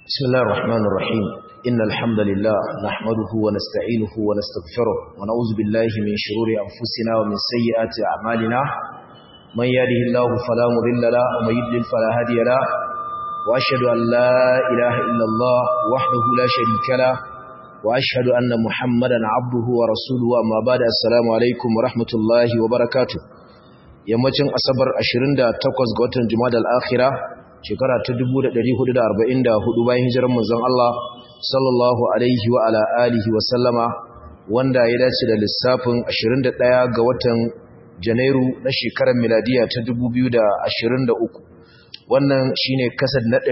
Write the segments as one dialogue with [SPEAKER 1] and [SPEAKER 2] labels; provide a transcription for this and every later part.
[SPEAKER 1] بسم الله الرحمن الرحيم إن الحمد لله نحمده ونستعينه ونستغفره ونعوذ بالله من شرور أنفسنا ومن سيئات أعمالنا من يهده الله فلا مضل له ومن يضلل فلا هادي له وأشهد أن لا إله إلا الله وحده لا شريك له وأشهد أن محمدا عبده ورسوله أما بعد السلام عليكم ورحمة الله وبركاته yammacin asabar 28 ga watan Jumada al-Akhirah shekara ta 1444 bayan hijirar manzon Allah sallallahu alaihi wa ala alihi wa sallama wanda ya dace da lissafin 21 ga watan Janairu na shekarar miladiya ta 2023 wannan shine kasad na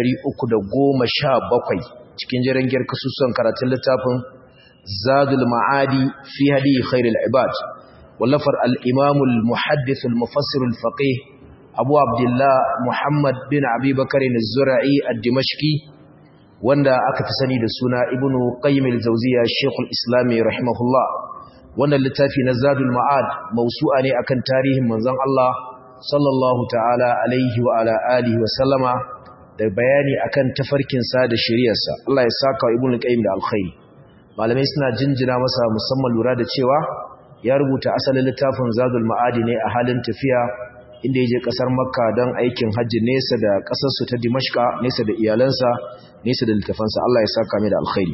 [SPEAKER 1] 317 cikin jirangiyar kasusuwan karatun littafin Zadul Ma'adi fi hadi khairul ibad wallafar al-Imam al-Muhaddith al-Mufassir al-Faqih abu abdullah muhammad bin abubakar zura'i a dimashki wanda aka fi sani da suna ibn qayyim al-jawziya shekul islami rahimahullah wannan littafi na zadul ma'ad mausu'a ne akan tarihin manzon Allah sallallahu ta'ala alaihi wa ala alihi wa sallama da bayani akan tafarkin sa da shari'arsa Allah ya saka wa ibn qayyim da alkhairi malamai suna jinjina masa musamman lura da cewa ya rubuta asalin littafin zadul ma'adi ne a halin tafiya inda ya je kasar makka don aikin hajji nesa da kasarsu ta dimashka nesa da iyalansa nesa da littafansa Allah ya saka mai da alkhairi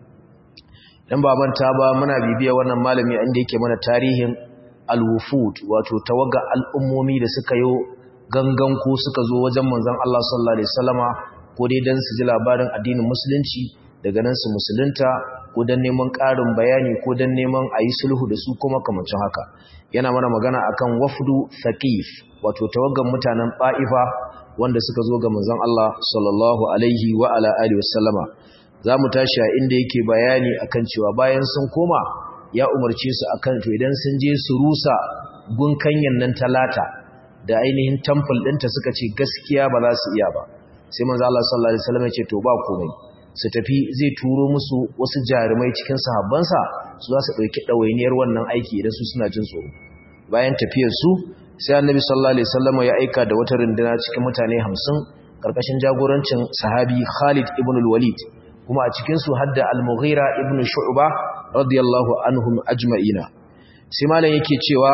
[SPEAKER 1] dan ba manta ba muna bibiya wannan malami inda yake mana tarihin alwufud wato tawaga al'ummomi da suka yo gangan ko suka zo wajen manzon Allah sallallahu alaihi wasallama ko dai dan su ji labarin addinin musulunci daga nan su musulunta ko dan neman ƙarin bayani ko dan neman ayi sulhu da su kuma kamancin haka yana mana magana akan wafdu thaqif wato tawagan mutanen Ba'ifa wanda suka zo ga manzon Allah sallallahu alaihi wa ala alihi wasallama zamu tashi a inda yake bayani akan cewa bayan sun koma ya umarce su akan to idan sun je su rusa gunkanyan nan talata da ainihin temple ɗinta suka ce gaskiya ba za su iya ba sai manzon Allah sallallahu alaihi wasallam ya ce to ba komai su tafi zai turo musu wasu jarumai cikin sahabbansa su za su ɗauki ɗawainiyar wannan aiki idan su suna jin tsoro bayan tafiyar su sai annabi sallallahu alaihi wasallam ya aika da wata runduna cikin mutane 50 karkashin jagorancin sahabi Khalid ibn al-Walid kuma a cikin su hadda al-Mughira ibn Shu'ba radiyallahu anhum ajma'ina sai malam yake cewa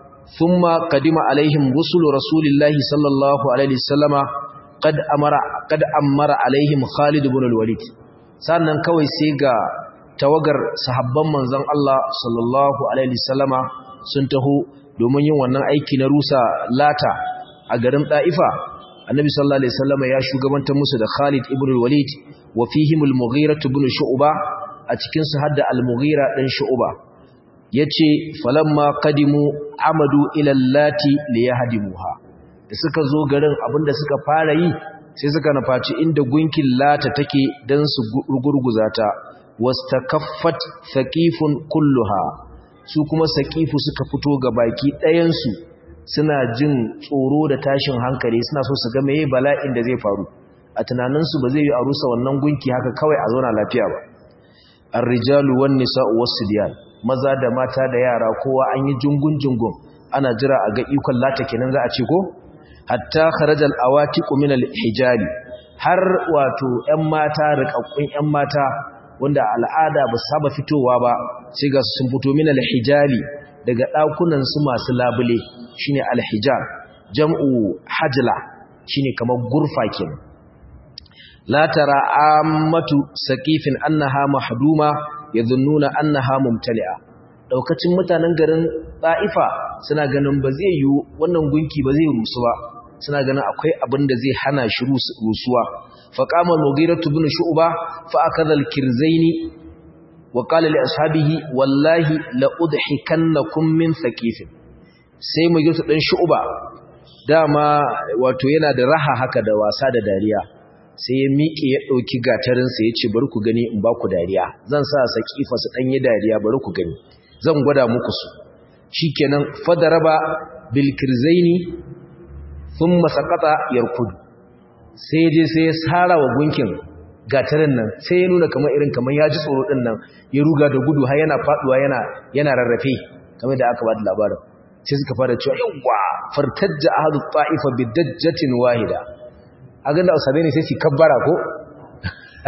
[SPEAKER 1] thumma qadima alaihim rusul rasulillahi sallallahu alaihi wasallama qad amara qad amara alaihim Khalid ibn al-Walid sannan kawai sai ga tawagar sahabban manzon Allah sallallahu alaihi wasallama sun taho domin yin wannan aiki na rusa lata a garin Daifa Annabi sallallahu alaihi wasallam ya shugabantar musu da Khalid ibn al-Walid wa fihim al-Mughira ibn Shu'ba a cikin su hadda al-Mughira dan Shu'ba yace falamma qadimu amadu ila allati liyahdimuha da suka zo garin abinda suka fara yi sai suka nufaci inda gunkin lata take dan su gurguza ta wastakaffat thaqifun kulluha su kuma saƙifu suka fito ga baki ɗayansu suna jin tsoro da tashin hankali suna so su ga meye bala'in da zai faru a tunaninsu ba zai yi a rusa wannan gunki haka kawai a zauna lafiya ba ar-rijalu wan nisa'u was-sibyan maza da mata da yara kowa an yi jungun jungun ana jira a ga ikon lata kenan za a ce ko hatta kharajal awatiqu min al-hijali har wato ƴan mata riƙaƙƙun ƴan mata wanda al'ada ba saba fitowa ba sai ga sun fito min al-hijali daga dakunan su masu labule shine al-hijab jam'u hajla shine kamar gurfa kenan la tara ammatu saqifin annaha mahduma yadhunnuna annaha mumtali'a daukacin mutanen garin Taifa suna ganin ba zai yi wannan gunki ba zai rusu ba suna ganin akwai abin da zai hana shi rusuwa فقام المغيرة بن شعبة فأخذ الكرزين وقال لأصحابه والله لأضحكنكم من ثقيف sai magirtu ɗan shu'uba dama wato yana da raha haka da wasa da dariya sai ya miƙe ya ɗauki gatarinsa ya ce bari ku gani in ba ku dariya zan sa saƙifa su ɗanyi dariya bari ku gani zan gwada muku su shi kenan fadaraba bilkirzaini sun masakata yarkudu sai je sai ya sara wa gunkin gatarin nan sai ya nuna kamar irin kamar ya ji tsoro din nan ya ruga da gudu har yana faduwa yana yana rarrafe kamar da aka bada labarin sai suka fara cewa yawa fartajja ahadu ta'ifa bidajjatin wahida a ganda usabe ne sai su kabbara ko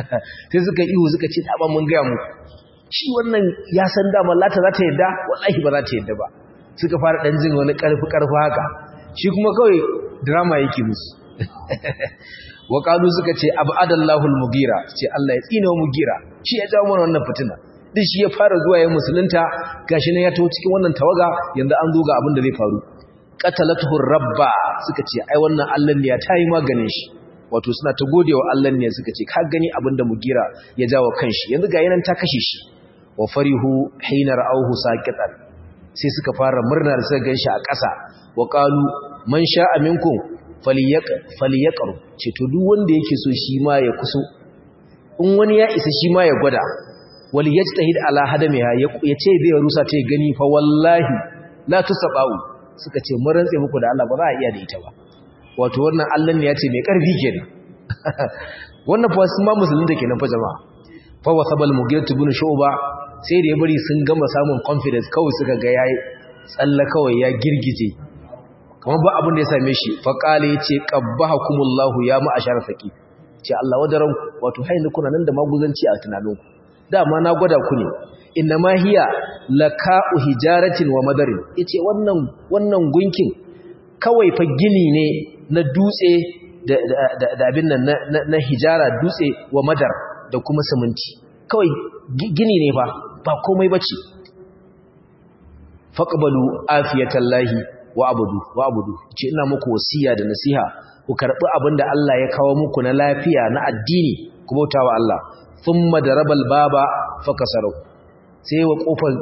[SPEAKER 1] sai suka ihu suka ce dama mun gaya mu shi wannan ya san dama lata za ta yadda wallahi ba za ta yadda ba suka fara dan jin wani karfi karfi haka shi kuma kawai drama yake musu wa qalu suka ce abadallahu almugira ce Allah ya tsina mugira shi ya jawo mana wannan fitina din shi ya fara zuwa ya musulunta gashi ne ya taho cikin wannan tawaga yanzu an zo ga abin da zai faru qatalatuhu rabba suka ce ai wannan Allah ne ya tayi maganin shi wato suna ta godewa Allah ne suka ce ka gani abin da mugira ya jawo kanshi yanzu ga yanan ta kashe shi wa farihu hina ra'awhu saqitan sai suka fara murna da suka ganshi a ƙasa wa qalu man sha'a minkum falyaqru ce to duk wanda yake so shi ma ya kuso in wani ya isa shi ma ya gwada wal yajtahid ala hadamiha ya ce zai rusa ta gani fa wallahi la tusabau suka ce mun rantse muku da Allah ba za a iya da ita ba wato wannan Allah ne ya ce mai karfi kenan wannan fa sun ma musulun da kenan fa jama'a fa wasabal mughirah ibn shu'ba sai da ya bari sun gama samun confidence kawai suka ga yayi tsalla kawai ya girgije kamar ba abin da ya same shi fa qala yace qabbahakumullahu ya ma'ashar saqi ce Allah wadaran wato hayin kuna nan da maguzanci a tunaninku dama na gwada ku ne inna ma hiya laka'u hijaratin wa madarin yace wannan wannan gunkin kawai fa gini ne na dutse da abin nan na hijara dutse wa madar da kuma siminti kawai gini ne fa ba komai bace faqbalu afiyatallahi wa abudu wa abudu ce ina muku wasiya da nasiha ku karbi abinda Allah ya kawo muku na lafiya na addini ku bautawa Allah thumma darabal baba fakasaru sai wa kofar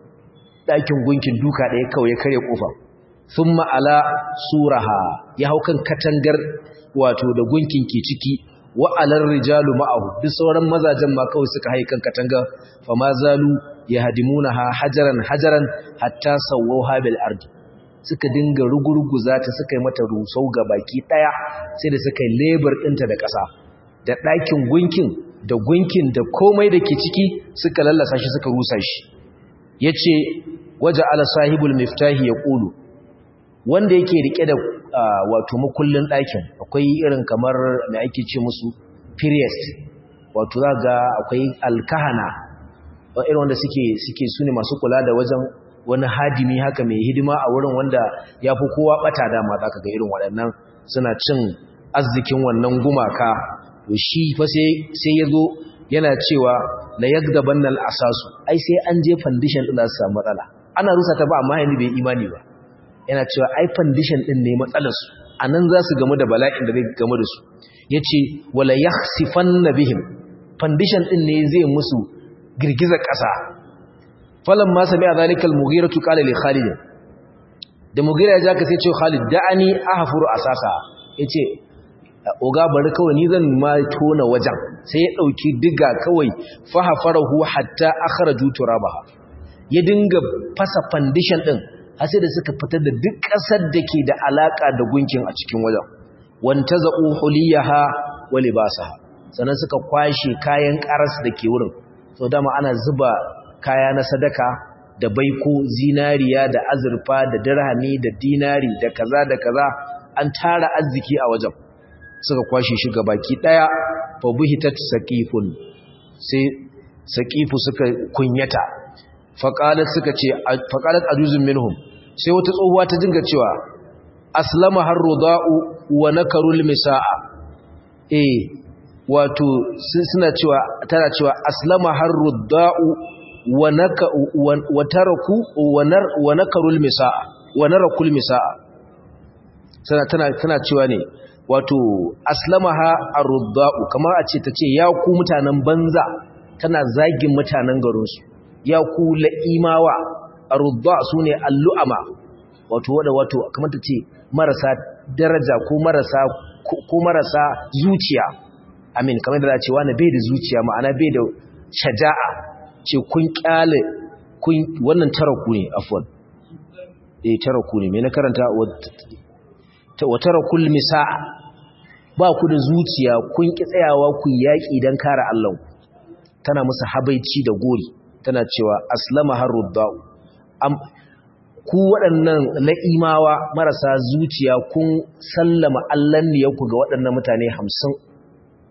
[SPEAKER 1] dakin gunkin duka ɗaya kawai ya kare kofa thumma ala suraha ya hau kan katangar wato da gunkin ke ciki wa alar rijalu ma'ahu duk sauran mazajen ma kawai suka haye kan katanga fa ma zalu yahdimunaha hajaran hajaran hatta sawwuha bil ardi suka dinga rugurguza ta suka yi mata rusau ga baki daya sai da suka yi labor ɗinta da ƙasa da ɗakin gunkin da gunkin da komai da ke ciki suka lallasa shi suka rusa shi yace waja ala sahibul miftahi yaqulu wanda yake rike da wato makullin ɗakin akwai irin kamar mai ake ce musu priest wato za ga akwai alkahana irin wanda suke suke su ne masu kula da wajen wani hadimi haka mai hidima a wurin wanda ya fi kowa ɓata dama za ka ga irin waɗannan suna cin arzikin wannan gumaka to shi fa sai ya zo yana cewa la yagdaban nan asasu ai sai an je foundation ɗin za su samu matsala ana rusa ta ba amma yanzu bai imani ba yana cewa ai foundation din ne matsalarsu a nan za su gamu da bala'in da zai gamu da su ya ce wala ya sifan na bihim foundation din ne zai musu girgizar ƙasa falon ma sami a zalikal mugira tukala le khalid da mugira ya ja ka sai ce khalid da'ani a hafuru a sasa ya ce oga bari kawai ni zan ma tona wajen sai ya ɗauki diga kawai fahafarahu hatta akhraju turabaha ya dinga fasa foundation din har sai da suka fitar da duk ƙasar da ke da alaƙa da gunkin a cikin wajen wanta za'u huliyaha wa libasaha sannan suka kwashe kayan ƙaras da ke wurin so dama ana zuba kaya na sadaka da baiko zinariya da azurfa da dirhami da dinari da kaza da kaza an tara arziki a wajen suka kwashe shi ga baki daya fa buhitat saqifun sai saqifu suka kunyata faqalat suka ce faqalat ajuzun minhum sai wata tsohuwa ta dinga cewa aslama har ruda'u wa nakarul misaa eh wato suna cewa tana cewa aslama har ruda'u wa naka wa taraku wa nakarul misaa wa narakul misaa tana tana tana cewa ne wato aslamaha ar-rudda'u kamar a ce tace ya ku mutanen banza tana zagin mutanen garin su ya ku la'imawa ar-rudda sune al-lu'ama wato wanda wato kamar tace marasa daraja ko marasa ko marasa zuciya amin kamar da ce wani bai da zuciya ma'ana bai da shaja'a ce kun kyale kun wannan taraku ne afwan eh taraku ne me na karanta wa tarakul misa'a ba ku da zuciya kun ki tsayawa ku yaki dan kare Allah tana musu habaici da gori tana cewa aslama harudda'u am ku waɗannan la'imawa marasa zuciya kun sallama Allah ne ku ga waɗannan mutane 50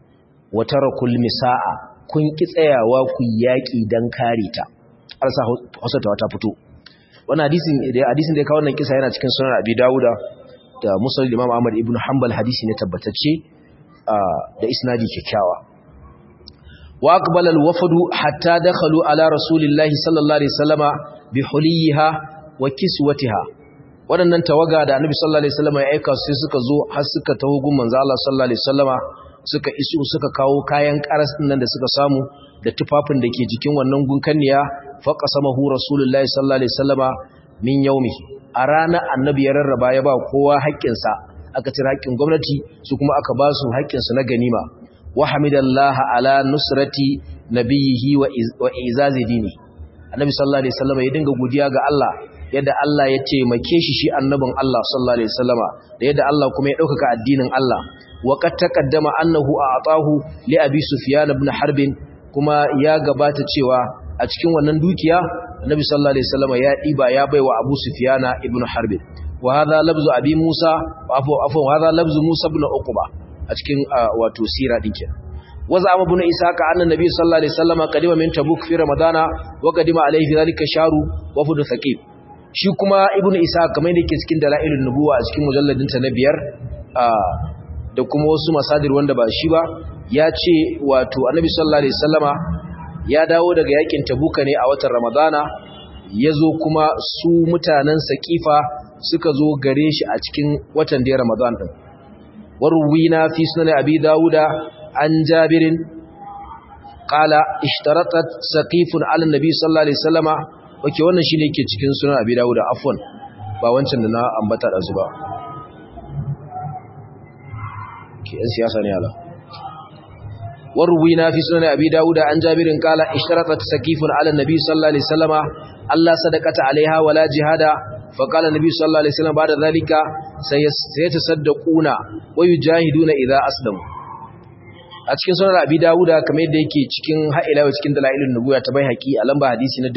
[SPEAKER 1] wa tarakul misaa kun ki tsayawa ku yaki dan kare ta arsa hausatawa ta fito wannan hadisin da hadisin da ya kawo wannan kisa yana cikin sunan Abi Dawuda da Musnad Imam Ahmad ibn Hanbal hadisi ne tabbatacce da isnadi kyakkyawa wa aqbala al-wafdu hatta dakhalu ala rasulillahi sallallahu alaihi wasallama bi huliha wa kiswatiha wadannan tawaga da annabi sallallahu alaihi wasallama ya aika sai suka zo har suka taho gun manzo Allah sallallahu alaihi wasallama suka isu suka kawo kayan karas din nan da suka samu da tufafin da ke jikin wannan gunkanniya fa qasamahu rasulullahi sallallahu alaihi wasallama min yawmihi a ranar annabi ya rarraba ya ba kowa haƙƙinsa aka cire haƙƙin gwamnati su kuma aka ba su haƙƙinsu na ganima wa hamidallaha ala nusrati nabiyhi wa izazi dini annabi sallallahu alaihi wasallam ya dinga godiya ga Allah yadda Allah ya taimake shi shi annabin Allah sallallahu alaihi wasallama da yadda Allah kuma ya dauka addinin Allah wa qad taqaddama annahu a'tahu li abi sufyan ibn harb kuma ya gabata cewa a cikin wannan dukiya annabi sallallahu alaihi wasallama ya diba ya baiwa abu sufyan ibn harb wa hadha labzu abi musa wa afu afu hadha labzu musa ibn uqba a cikin wato sira din kenan وزعم ابن إسحاق أن النبي صلى الله عليه وسلم قدم من تبوك في رمضان وقدم عليه في ذلك شهر وفد ثقيف shi kuma ibnu isa kamar da yake cikin dalailun nubuwa a cikin mujalladin ta na biyar da kuma wasu masadir wanda ba shi ba ya ce wato annabi sallallahu alaihi wasallama ya dawo daga yakin tabuka ne a watan ramadana ya zo kuma su mutanen saqifa suka zo gare shi a cikin watan da ramadan din warwina fi sunan abi dauda عن جابر قال اشترطت سقيف على النبي صلى الله عليه وسلم wake wannan shine yake cikin sunan Abi Dawud afwan ba wancan da na ambata da su ba ke yan siyasa ne ala warwina fi sunan Abi Dawud an Jabirin qala ishtaratat saqifun ala nabi sallallahu alaihi wasallama Allah sadaqata alaiha wala jihada فقال النبي صلى الله عليه وسلم بعد ذلك سيتصدقون ويجاهدون إذا أسلموا a cikin sunan abi dawuda kamar yadda yake cikin ha'ilawa cikin dalailun nubuwa ta bai haƙi a lamba hadisi na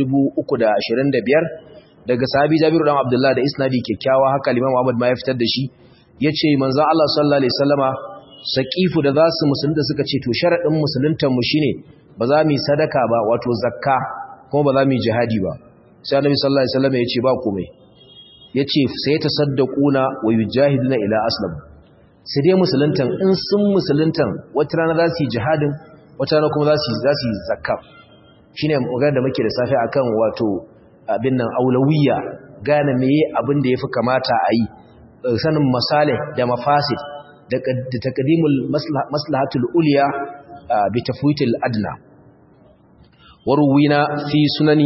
[SPEAKER 1] 325 daga sahabi jabiru dan abdullahi da isnadi kyakkyawa haka limamu ahmad ma ya fitar da shi yace manzon Allah sallallahu alaihi wasallama saqifu da za su musulunta suka ce to sharadin musuluntan mu shine ba za mu sadaka ba wato zakka kuma ba za mu jihadi ba sai annabi sallallahu alaihi wasallama yace ba komai yace sai tasaddaquna wa yujahiduna ila aslam sai dai musuluntan in sun musuluntan wata rana za su yi jihadin wata rana kuma za su yi zakka shi ne magana da muke da safe a kan wato abin nan aulawiya gane meye abin da ya fi kamata a yi sanin masalih da mafasid da takadimul maslahatul uliya bi tafwitil adna warwina fi sunani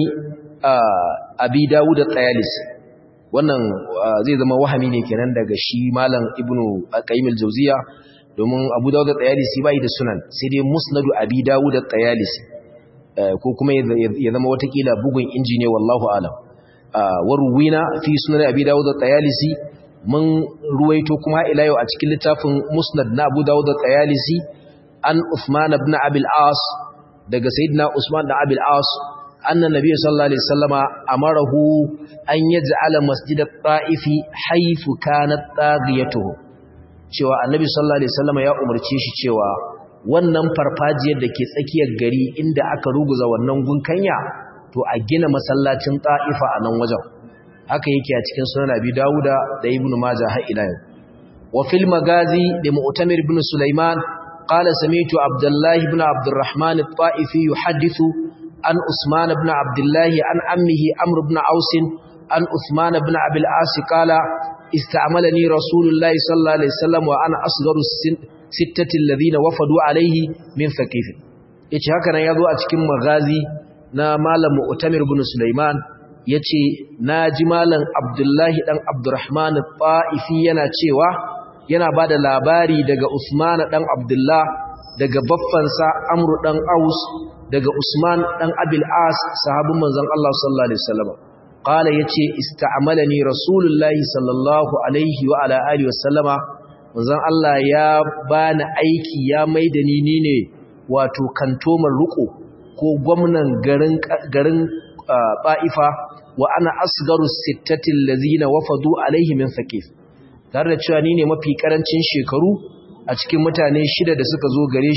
[SPEAKER 1] abi dawud at-tayalisi wannan zai zama wahami ne kenan daga shi malam ibnu qayyim al-jawziya domin abu dawud at-tayalisi bai da sunan sai dai musnadu abi dawud at-tayalisi ko kuma ya zama watakila bugun injiniya wallahu alam warwina fi sunan abi dawud at-tayalisi mun ruwaito kuma ila yau a cikin littafin musnad na abu dawud at-tayalisi an uthman ibn abi al-as daga sayyidina usman ibn abi al-as أن النبي صلى الله عليه وسلم أمره أن يجعل مسجد الطائف حيث كانت طاغيته cewa annabi sallallahu alaihi wasallam ya umarce shi cewa wannan farfajiyar da ke tsakiyar gari inda aka ruguza wannan gunkanya to a gina masallacin ta'ifa a nan wajen haka yake a cikin sunan abi dauda da ibn majah har ila yau wa fil magazi da mu'tamir ibn sulaiman qala sami'tu abdullah ibn abdurrahman at-ta'ifi yuhaddithu عن عثمان بن عبد الله عن عمه عمرو بن عوس عن عثمان بن أبي العاص قال استعملني رسول الله صلى الله عليه وسلم وأنا أصغر الستة الذين وفدوا عليه من ثقيف yace haka nan yazo a cikin magazi na malam Mu'tamir ibn Sulaiman yace naji malam Abdullahi dan Abdurrahman al-Ta'ifi yana cewa yana bada labari daga Usman dan Abdullah daga baffansa Amr dan Aus daga Usman dan Abil As sahabin manzon Allah sallallahu alaihi wasallam qala yace ista'malani rasulullahi sallallahu alaihi wa ala alihi wasallama manzon Allah ya bani aiki ya maida ni ni ne wato kantoman ruko ko gwamnan garin garin Baifa wa ana asgaru sittati allazina wafadu alaihi min thaqif tare da cewa ni ne mafi karancin shekaru a cikin mutane shida da suka zo gare shi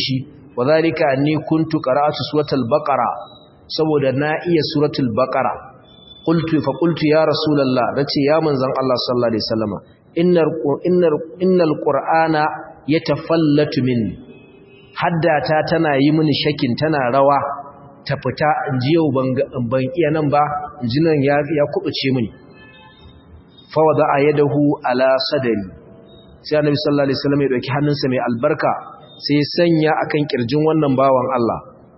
[SPEAKER 1] wadhalika anni kuntu qara'atu suratul baqara saboda na iya suratul baqara qultu fa qultu ya rasulullah nace ya manzon Allah sallallahu alaihi wasallama innar innar innal qur'ana yatafallatu minni haddata tana yi mini shakin tana rawa ta fita inji yau ban iya nan ba inji nan ya ya kubuce mini fa wada yadahu ala sadri sai annabi sallallahu alaihi wasallam ya dauki hannunsa mai albarka sai ya sanya akan kirjin wannan bawan Allah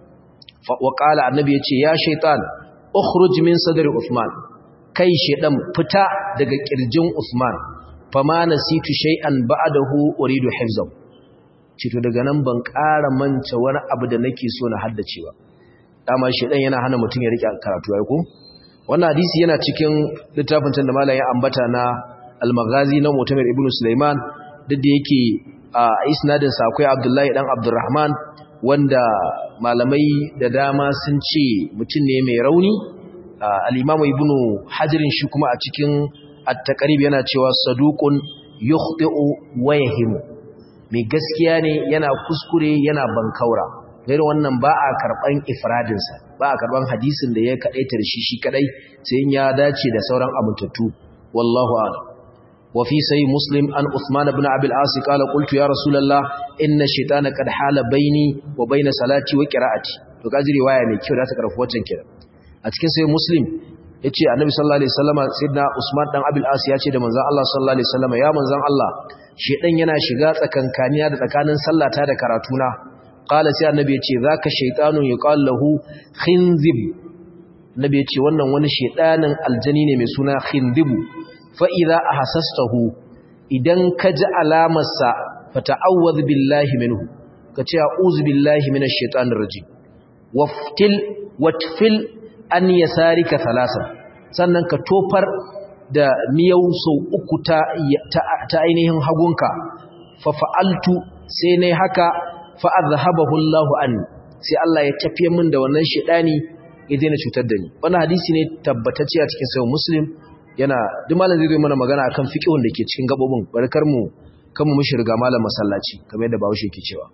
[SPEAKER 1] fa wa qala annabi yace ya shaytan ukhruj min sadri usman kai shedan fita daga kirjin usman fama nasitu shay'an ba'dahu uridu hifzahu cito daga nan ban ƙara manta wani abu da nake so na haddacewa dama shedan yana hana mutum ya rike karatu ai ko wannan hadisi yana cikin littafin can da malamin ya ambata na al-maghazi na mutamir ibnu sulaiman duk da yake a isnadin sa akwai abdullahi dan abdurrahman wanda malamai da dama sun ce mutum ne mai rauni al-imamu ibnu hajirin shi kuma a cikin at-taqrib yana cewa saduqun yukhti'u wa yahimu mai gaskiya ne yana kuskure yana bankaura irin wannan ba a karban ifradinsa ba a karban hadisin da ya kadaita da shi shi kadai sai in ya dace da sauran abuntattu wallahu a'lam wa fi sahih muslim an usman ibn abi al-as qala qultu ya rasulullah inna shaytana qad hala baini wa baina salati wa qira'ati to kaji riwaya mai kyau da ta karfi wancan kira a cikin sahih muslim yace annabi sallallahu alaihi wasallam sayyidina usman dan abi al-as yace da manzon Allah sallallahu alaihi wasallam ya manzon Allah shedan yana shiga tsakankaniya da tsakanin sallata da karatuna qala sai annabi yace zaka shaytanun yuqal lahu khinzib annabi yace wannan wani shedanin aljani ne mai suna khindibu fa idza ahassastahu idan ka ji alamar sa fata'awwadh billahi minhu kace a'udhu billahi minash shaitanir rajim waftil watfil an yasarika thalathan sannan ka tofar da miyau sau uku ta, ta, ainihin hagunka fa fa'altu sai ne haka fa'adhabahu Allahu an sai Allah ya tafiye min da wannan shedani ya daina cutar da ni wannan hadisi ne tabbatacce a cikin sahih muslim yana duk malam zai zo mana magana akan fiqhun da ke cikin gabobin barkar mu kan mu mushi riga malam masallaci kamar yadda Bahaushe yake cewa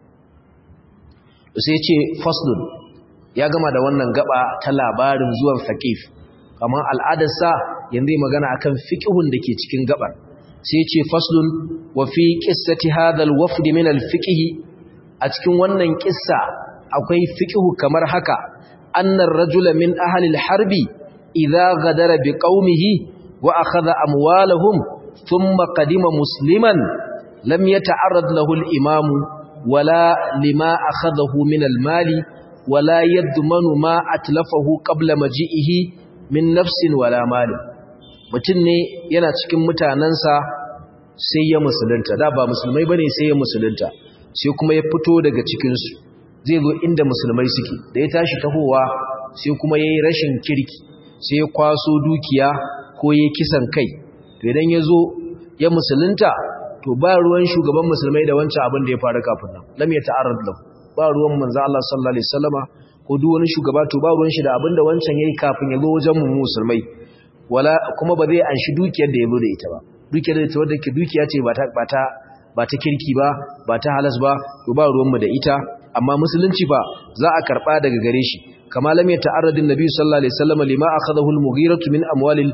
[SPEAKER 1] sai ya ce faslun ya gama da wannan gaba ta labarin zuwan faqif kamar al'adarsa yanzu magana akan fiqhun da ke cikin gabar sai ce faslun wa fi qissati hadha al-wafd min al-fiqh a cikin wannan kissa akwai fiqhu kamar haka annar rajula min ahli al-harbi idza ghadara bi qaumihi wa akhadha amwalahum thumma qadima musliman lam yata'arrad lahu al-imam wala lima akhadahu min al-mali wala yadmanu ma atlafahu qabla maji'ihi min nafsin wala mali mutum ne yana cikin mutanansa sai ya musulunta da ba musulmai bane sai ya musulunta sai kuma ya fito daga cikin su zai zo inda musulmai suke da ya tashi tahowa sai kuma yayi rashin kirki sai ya kwaso dukiya ko yayi kisan kai to idan ya zo ya musulunta to ba ruwan shugaban musulmai da wancan abin da ya faru kafin nan lam ya ta'arrad lahu ba ruwan manzo Allah sallallahu alaihi wasallama ko duk wani shugaba to ba ruwan shi da abin da wancan yayi kafin ya zo wajen mu musulmai wala kuma ba zai anshi dukiyar da ya zo da ita ba dukiyar da ita wadda ke dukiya ce ba ta ba ta ba ta kirki ba ba ta halas ba to ba ruwan mu da ita amma musulunci ba za a karba daga gare shi kama lam ya ta'arradin nabi sallallahu alaihi wasallama lima akhadahu al-mughirah min amwalil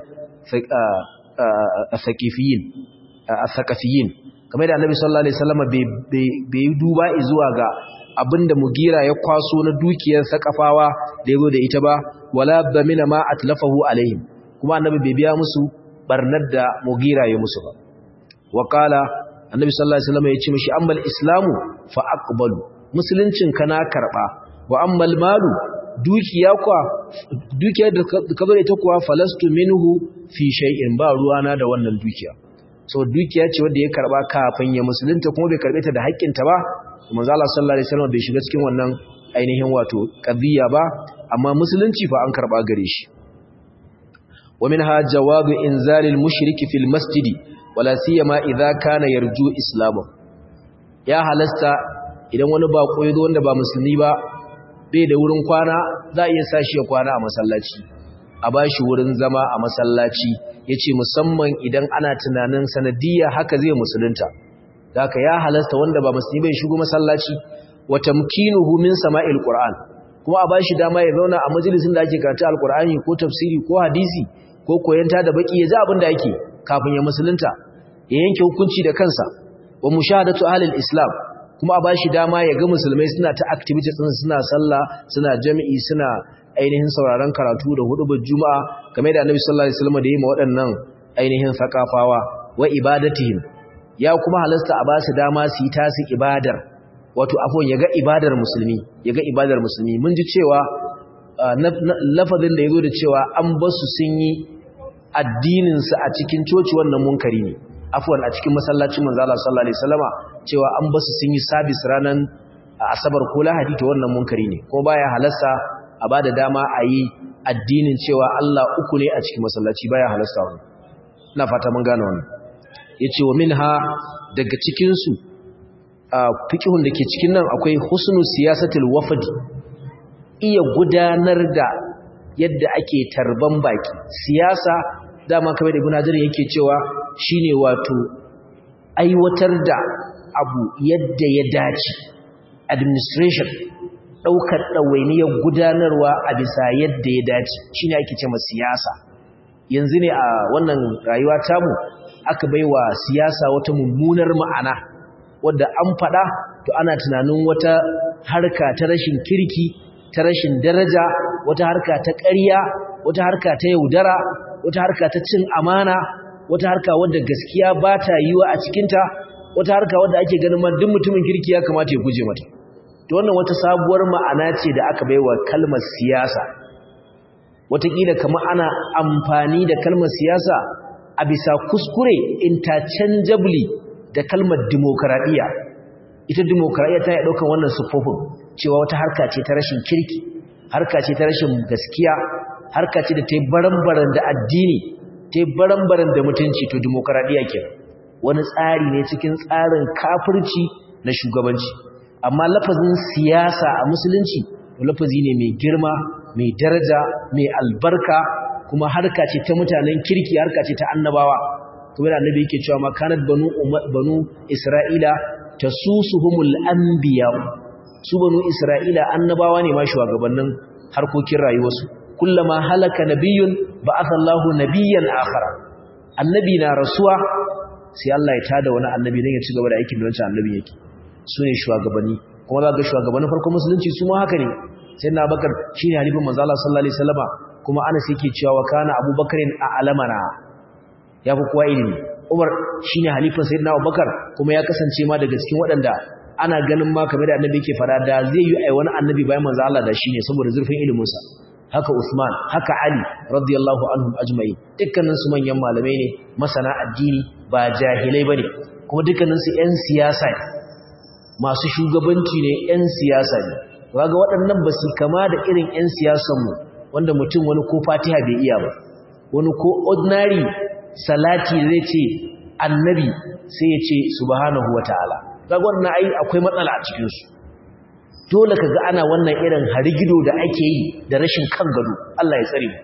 [SPEAKER 1] athaqifiyyin athaqafiyin kamar da annabi sallallahu alaihi wasallam bai duba zuwa ga abinda mugira ya kwaso na dukiyar sakafawa da yazo da ita ba wala bamina ma atlafahu alaihim kuma annabi bai biya musu barnar da mugira ya musu ba wa qala annabi sallallahu alaihi wasallam ya ce mishi ammal islamu fa aqbalu musuluncin kana karba wa ammal malu dukiya kwa dukiyar da ka zo da ita kuwa falastu minhu fi shay'in ba ruwana da wannan dukiya so dukiya ce wanda ya karba kafin ya musulunta kuma bai karbe ta da haƙƙinta ba manzo Allah sallallahu alaihi wasallam bai shiga cikin wannan ainihin wato qadiyya ba amma musulunci fa an karba gare shi wa minha jawabu inzal al-mushrik fi al-masjid wala siyama idha kana yarju islamu ya halasta idan wani bako yazo wanda ba musulmi ba bai da wurin kwana za a iya sa shi ya kwana a masallaci a ba shi wurin zama a masallaci ya ce musamman idan ana tunanin sanadiyya haka zai musulunta da ya halasta wanda ba musulmi bai shigo masallaci wa tamkinuhu min sama'il qur'an kuma a bashi dama ya zauna a majalisin da ake karanta alqur'ani ko tafsiri ko hadisi ko koyanta da baki ya ji abin da ake kafin ya musulunta ya yanke hukunci da kansa wa mushahadatu ahli islam kuma a bashi dama ya ga musulmai suna ta activities din suna sallah suna jami'i suna ainihin sauraron karatu da hudubar juma'a game da annabi sallallahu alaihi wasallam da yi ma waɗannan ainihin sakafawa wa ibadatihim ya kuma halasta a ba su dama su yi tasi ibadar wato afon ya ga ibadar musulmi ya ga ibadar musulmi mun ji cewa lafazin da ya zo da cewa an basu sun yi addininsu a cikin coci wannan munkari ne afwan a cikin masallacin manzala sallallahu alaihi wasallama cewa an basu sun yi sabis ranan asabar ko lahadi to wannan munkari ne ko baya halasta a bada dama a yi addinin cewa Allah uku ne a cikin masallaci baya halasta wannan ina fata mun gane wannan yace wa minha daga cikin su fiqhun dake cikin nan akwai husnu siyasatul wafdi iya gudanar da yadda ake tarban baki siyasa dama kamar da ibn hajar yake cewa shine wato aiwatar da abu yadda ya dace administration daukar dawainiyar gudanarwa a bisa yadda ya dace shine ake cewa siyasa yanzu ne a wannan rayuwa tamu aka baiwa siyasa wata mummunar ma'ana wadda an fada to ana tunanin wata harka ta rashin kirki ta rashin daraja wata harka ta ƙarya wata harka ta yaudara wata harka ta cin amana wata harka wadda gaskiya ba ta yiwa a cikinta wata harka wadda ake ganin ma duk mutumin kirki ya kamata ya guje mata to wannan wata sabuwar ma'ana ce da aka baiwa kalmar siyasa wataƙila kamar ana amfani da kalmar siyasa a bisa kuskure interchangeably da kalmar dimokuraɗiyya ita dimokuraɗiyya ta yi ɗaukan wannan siffofin cewa wata harka ce ta rashin kirki harka ce ta rashin gaskiya harka ce da ta yi baran-baran da addini ta yi baran-baran da mutunci to dimokuraɗiyya ke wani tsari ne cikin tsarin kafirci na shugabanci amma lafazin siyasa a musulunci to lafazi ne mai girma mai daraja mai albarka kuma harka ce ta mutanen kirki harka ce ta annabawa kuma da annabi yake cewa makanat banu banu isra'ila tasusuhumul anbiya su banu isra'ila annabawa ne ma shugabannin harkokin rayuwarsu kullama halaka nabiyyun ba'athallahu nabiyyan akhara annabi na rasuwa sai Allah ya tada wani annabi dan ya ci gaba da aikin da wancan annabi yake su ne shugabanni kuma za ga shugabannin farkon musulunci su ma haka ne sai na bakar shine halifin manzo Allah sallallahu alaihi wasallama kuma Anas yake cewa kana Abubakarin a alamana ya fi kowa ilimi Umar shine halifin sayyidina Abubakar kuma ya kasance ma daga cikin waɗanda ana ganin ma kamar da annabi yake fara da zai yi ai wani annabi bayan manzo Allah da shine saboda zurfin ilimin sa haka Usman haka Ali radiyallahu anhum ajma'in dukkanin su manyan malamai ne masana addini ba jahilai bane kuma dukkanin su ƴan siyasa ne masu shugabanci ne ƴan siyasa ne kaga waɗannan ba su kama da irin ƴan siyasan mu wanda mutum wani ko Fatiha bai iya ba wani ko ordinary salati zai ce annabi sai ya ce subhanahu wataala kaga wannan ai akwai matsala a cikin su dole kaga ana wannan irin harigido da ake yi da rashin kan gado Allah ya tsare mu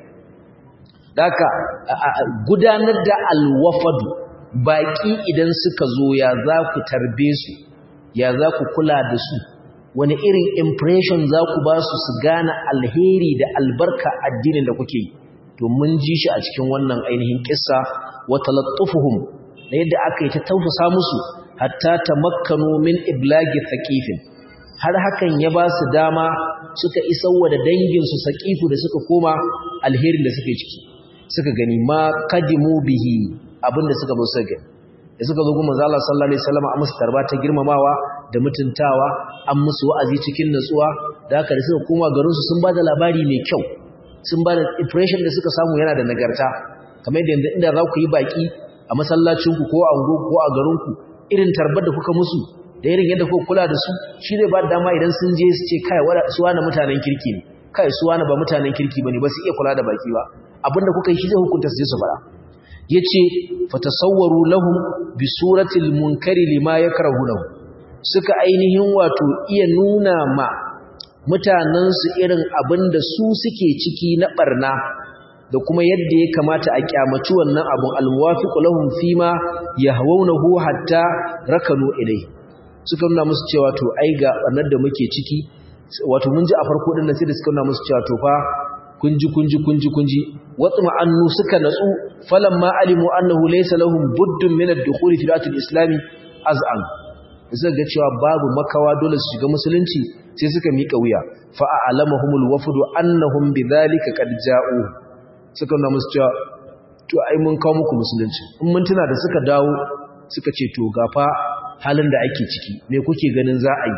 [SPEAKER 1] daka gudanar da alwafadu baki idan suka zo ya za ku tarbe su ya za ku kula da su wani irin impression za ku ba su su gane alheri da albarka addinin da kuke yi to mun ji shi a cikin wannan ainihin kissa wa talattufuhum da yadda aka yi ta tausasa musu hatta tamakkanu min iblagi thaqifin har hakan ya ba su dama suka isarwa da danginsu saƙifu da suka koma alherin da suke ciki suka gani ma kadimu bihi abinda suka zo suka gani da suka zo kuma zalla sallallahu alaihi wasallam a musu tarba ta girmamawa da mutuntawa an musu wa'azi cikin natsuwa da haka da suka koma garin su sun ba da labari mai kyau sun ba da impression da suka samu yana da nagarta kamar yadda inda za ku yi baki a masallacinku ko a ango ko a garinku irin tarbar da kuka musu da irin yadda kuka kula da su shi zai ba da dama idan sun je su ce kai su wani mutanen kirki ne kai su wani ba mutanen kirki bane ba su iya kula da baki ba abinda kuka yi shi zai hukunta su je su fara yace fatasawwaru lahum bi suratil munkari lima yakrahunahu suka ainihin wato iya nuna ma mutanen su irin abinda su suke ciki na barna da kuma yadda ya kamata a kyamaci wannan abun almuwafiqu lahum fima yahawunahu hatta rakanu ilayhi suka nuna musu cewa to ai ga barnar da muke ciki wato mun ji a farko din nan sai da suka nuna musu cewa to fa kunji kunji kunji kunji watma annu suka natsu falamma alimu annahu laysa lahum buddun min ad-dukhul fi al-islam az'an suka ga cewa babu makawa dole su shiga musulunci sai suka mika wuya fa a'lamahumul wafdu annahum bidhalika qad ja'u suka nuna musu cewa to ai mun kawo muku musulunci in mun tuna da suka dawo suka ce to gafa halin da ake ciki me kuke ganin za a yi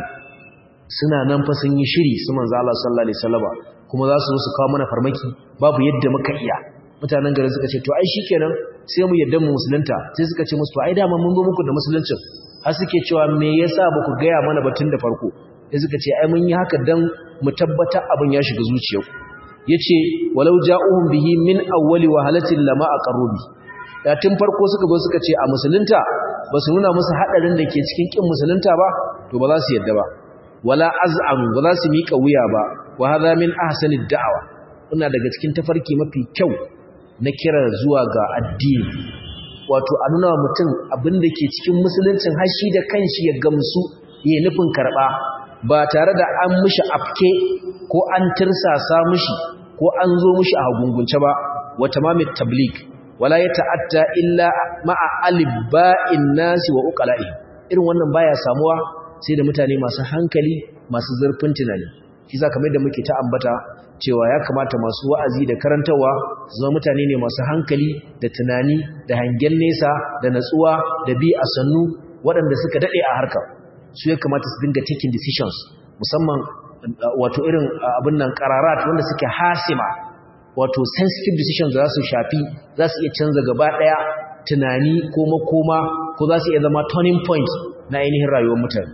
[SPEAKER 1] suna nan fa sun yi shiri su manzo Allah sallallahu alaihi wasallam kuma za su zo su kawo mana farmaki babu yadda muka iya mutanen garin suka ce to ai shikenan sai mu yadda mu musulunta sai suka ce musu to ai dama mun zo muku da musuluncin har suke cewa me yasa ba ku gaya mana batun da farko sai suka ce ai mun yi haka dan mu tabbata abin ya shiga zuciyarku yace walau ja'uhum bihi min awwali wahalatin lama aqarrubi da tun farko suka zo suka ce a musulunta ba su nuna musu hadarin da ke cikin kin musulunta ba to ba za su yadda ba wala az'am ba za su mika wuya ba wa hadha min ahsani da'awa ina daga cikin tafarki mafi kyau na kira zuwa ga addini wato a nuna mutum abin da ke cikin musuluncin hashi da kanshi ya gamsu ya nufin karba ba tare da an mishi afke ko an tirsasa mishi ko an zo mishi a hagungunce ba wa tamamit tabligh wala ya ta'atta illa ma'a alibba'in nasi wa uqala'i irin wannan baya samuwa sai da mutane masu hankali masu zurfin tunani shi za kamar da muke ta ambata cewa ya kamata masu wa'azi da karantawa su zama mutane ne masu hankali da tunani da hangen nesa da natsuwa da bi a sannu waɗanda suka daɗe a harkar su ya kamata su dinga taking decisions musamman wato irin abin nan qararat wanda suke hasima wato sensitive decisions za su shafi za su iya canza gaba daya tunani ko makoma ko za su iya zama turning point na ainihin rayuwar mutane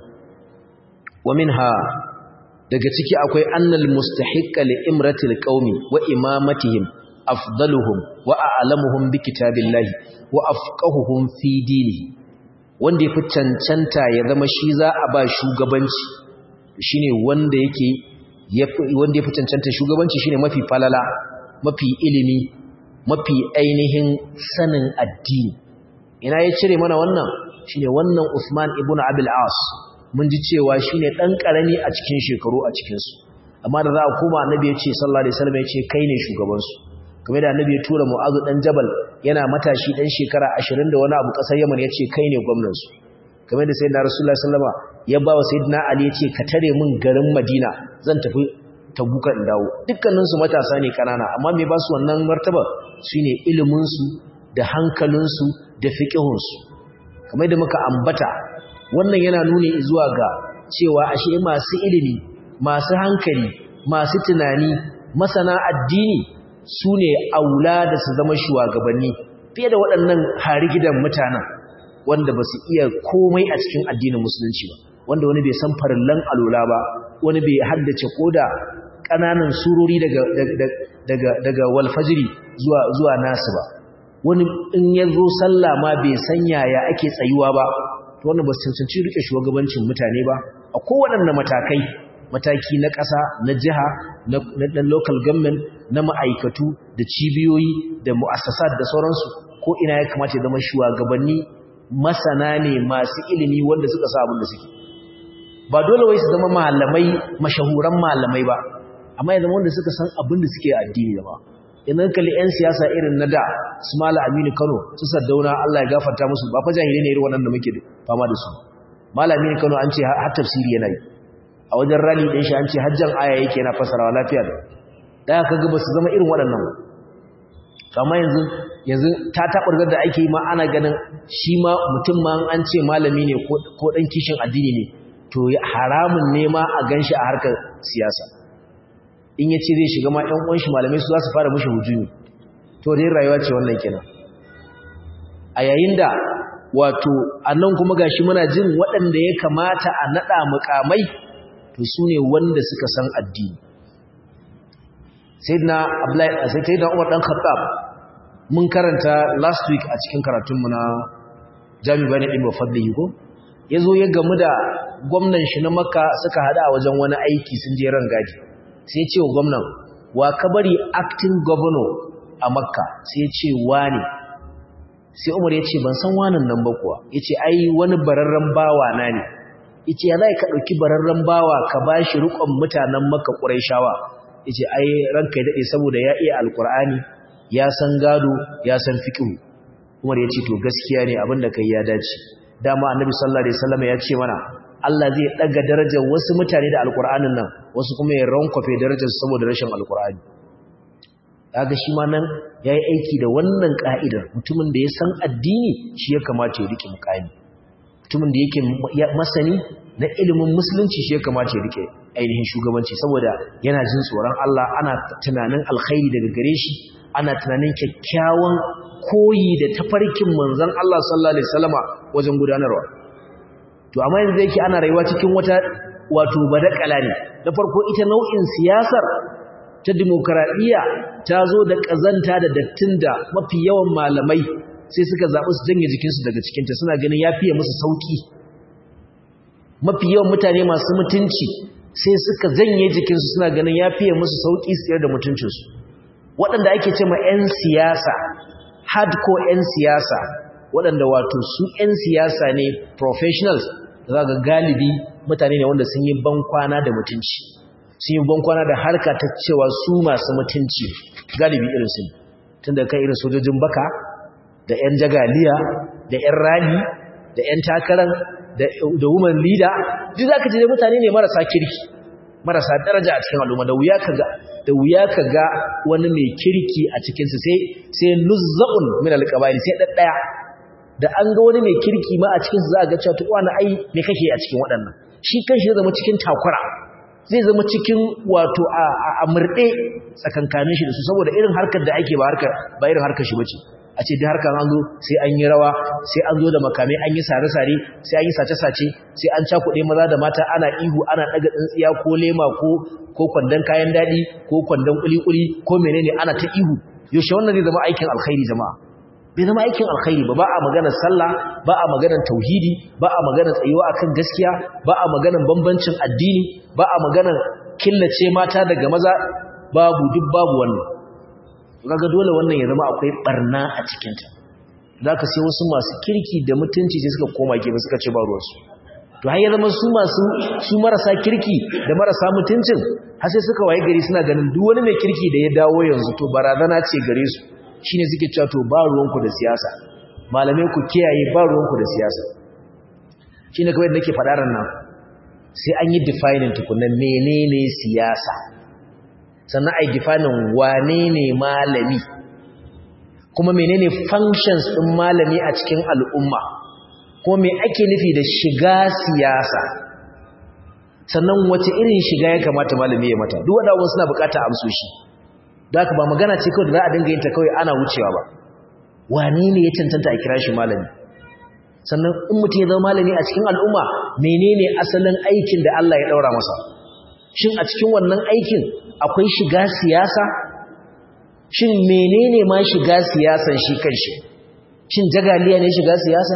[SPEAKER 1] wa minha daga ciki akwai annal mustahiqqa li imratil qaumi wa imamatihim afdaluhum wa a'lamuhum bi kitabillahi wa afqahuhum fi dinihi wanda yafi cancanta ya zama shi za a ba shugabanci shine wanda yake wanda yafi cancanta shugabanci shine mafi falala mafi ilimi mafi ainihin sanin addini ina ya cire mana wannan shine wannan Usman ibn Abil As mun ji cewa shine dan karami a cikin shekaru a cikin su amma da za a koma annabi ya ce sallallahu alaihi wasallam ya ce kai ne shugaban su kamar da annabi ya tura Mu'adh dan Jabal yana matashi dan shekara 20 da wani abu kasar Yaman ya ce kai ne gwamnan su kamar da sayyidina Rasulullah sallallahu alaihi wasallam ya ba wa sayyidina Ali ya ce ka tare min garin Madina zan tafi tabuka in dawo dukkaninsu matasa ne kanana amma me ba su wannan martaba shine iliminsu da hankalinsu da fiqihunsu kamar da muka ambata wannan yana nuni zuwa ga cewa ashe masu ilimi masu hankali masu tunani masana addini su ne aula da su zama shugabanni fiye da waɗannan harigidan mutanen wanda ba su iya komai a cikin addinin musulunci ba wanda wani bai san farillan alola ba wani bai haddace koda ƙananan surori daga daga daga walfajiri zuwa zuwa nasu ba wani in ya zo sallah ma bai san yaya ake tsayuwa ba to wannan ba su cancanci rike shugabancin mutane ba a kowaɗanne matakai mataki na ƙasa na jiha na local government na ma'aikatu da cibiyoyi da mu'assasat da sauransu ko ina ya kamata ya zama shugabanni masana ne masu ilimi wanda suka sa abin da suke ba dole wai su zama malamai mashahuran malamai ba amma ya zama wanda suka san abin da suke addini da ba idan kalli 'yan siyasa irin na da su mala aminu kano su saddauna allah ya gafarta musu ba fa jahilai ne irin waɗanda muke fama da su mala aminu kano an ce har tafsiri yana yi a wajen rali ɗin shi an ce hajjan aya yake yana fasarawa lafiya da da aka ga ba su zama irin waɗannan ba amma yanzu yanzu ta taɓargar da ake yi ma ana ganin shi ma mutum ma an ce malami ne ko ɗan kishin addini ne to haramun ne ma a gan shi a harkar siyasa in ya ce zai shiga ma ‘yan ƙunshi malamai su za su fara mashi hujjumi to dai rayuwa ce wannan kenan a yayin da wato a nan kuma gashi muna jin waɗanda ya kamata a naɗa mukamai to su ne wanda suka san addini sai na umar ɗan khattab mun karanta last week a cikin karatunmu na jami'a ne ɗin bafadda ko ya zo ya gamu da gwamnan shi na makka suka haɗa a wajen wani aiki sun je ran gadi sai ce wa gwamnan wa ka bari acting governor a makka sai ce wane sai umar ya ce ban san wanan nan ba kuwa ya ce ai wani bararren bawa na ne yace ya zai ka dauki bararren bawa ka bashi rukun mutanen Makka Quraishawa yace ai ranka ya dade saboda ya iya alqur'ani ya san gado ya san fiqh Umar yace to gaskiya ne abinda kai ya dace dama annabi sallallahu alaihi wasallam ya ce mana Allah zai daga darajar wasu mutane da alqur'anin nan wasu kuma ya rankwafe darajar saboda rashin alqur'ani kaga shi ma nan yayi aiki da wannan ka'idar mutumin da ya san addini shi ya kamata ya rike mukami mutumin da yake masani na ilimin musulunci shi ya kamata ya rike ainihin shugabanci saboda yana jin tsoron Allah ana tunanin alkhairi daga gare shi ana tunanin kyakkyawan koyi da tafarkin manzon Allah sallallahu alaihi wasallama wajen gudanarwa to amma yanzu yake ana rayuwa cikin wata wato badakala ne na farko ita nau'in siyasar ta demokradiyya ta zo da kazanta da dattin da mafi yawan malamai sai suka zaɓi su janye jikinsu daga cikinta suna ganin ya fiye musu sauƙi mafi yawan mutane masu mutunci sai suka janye jikinsu suna ganin ya fiye musu sauƙi su da mutuncinsu waɗanda ake ce ma 'yan siyasa hardcore 'yan siyasa waɗanda wato su 'yan siyasa ne professionals za ga galibi mutane ne wanda sun yi bankwana da mutunci sun yi bankwana da harka ta cewa su masu mutunci galibi irin su tun da kan irin sojojin baka da 'yan jagaliya da 'yan rali da 'yan takarar da woman leader duk za ka ji mutane ne marasa kirki marasa daraja a cikin al'umma da wuya ka ga da wuya ka ga wani mai kirki a cikinsu sai sai nuzza'un min alqabali sai daddaya da an ga wani mai kirki ma a cikinsu za a ga cewa to wani ai me kake a cikin waɗannan shi kanshi zai zama cikin takura zai zama cikin wato a murɗe tsakankanin shi da su saboda irin harkar da ake ba harkar ba irin harkar shi bace a ce da harkar an zo sai an yi rawa sai an zo da makamai an yi sare-sare sai an yi sace-sace sai an cakuɗe maza da mata ana ihu ana ɗaga tsintsiya ko lema ko ko kwandon kayan daɗi ko kwandon kuli-kuli ko menene ana ta ihu yaushe wannan zai zama aikin alkhairi jama'a bai zama aikin alkhairi ba ba a maganar sallah ba a maganar tauhidi ba a maganar tsayuwa akan gaskiya ba a maganar bambancin addini ba a maganar killace mata daga maza babu duk babu wannan kaga dole wannan ya zama akwai barna a cikin ta zaka sai wasu masu kirki da mutunci sai suka koma gefe suka ce ba ruwansu to har ya zama su masu su marasa kirki da marasa mutuncin har sai suka waye gari suna ganin duk wani mai kirki da ya dawo yanzu to barazana ce gare su shine suke cewa to ba ruwanku da siyasa malamai ku kiyaye ba ruwanku da siyasa shine kawai da nake faɗa ran nan sai an yi defining tukunna menene siyasa sannan ai defining wane ne malami kuma menene functions din malami a cikin al'umma ko me ake nufi da shiga siyasa sannan wace irin shiga ya kamata malami ya mata duk wanda suna bukata amsoshi da haka ba magana ce kawai da za a dinga yin ta kawai ana wucewa ba wani ne ya cancanta a kira shi malami sannan in mutum ya zama malami a cikin al'umma menene asalin aikin da Allah ya daura masa shin a cikin wannan aikin akwai shiga siyasa shin menene ma shiga siyasan shi kanshi shin jagaliya ne shiga siyasa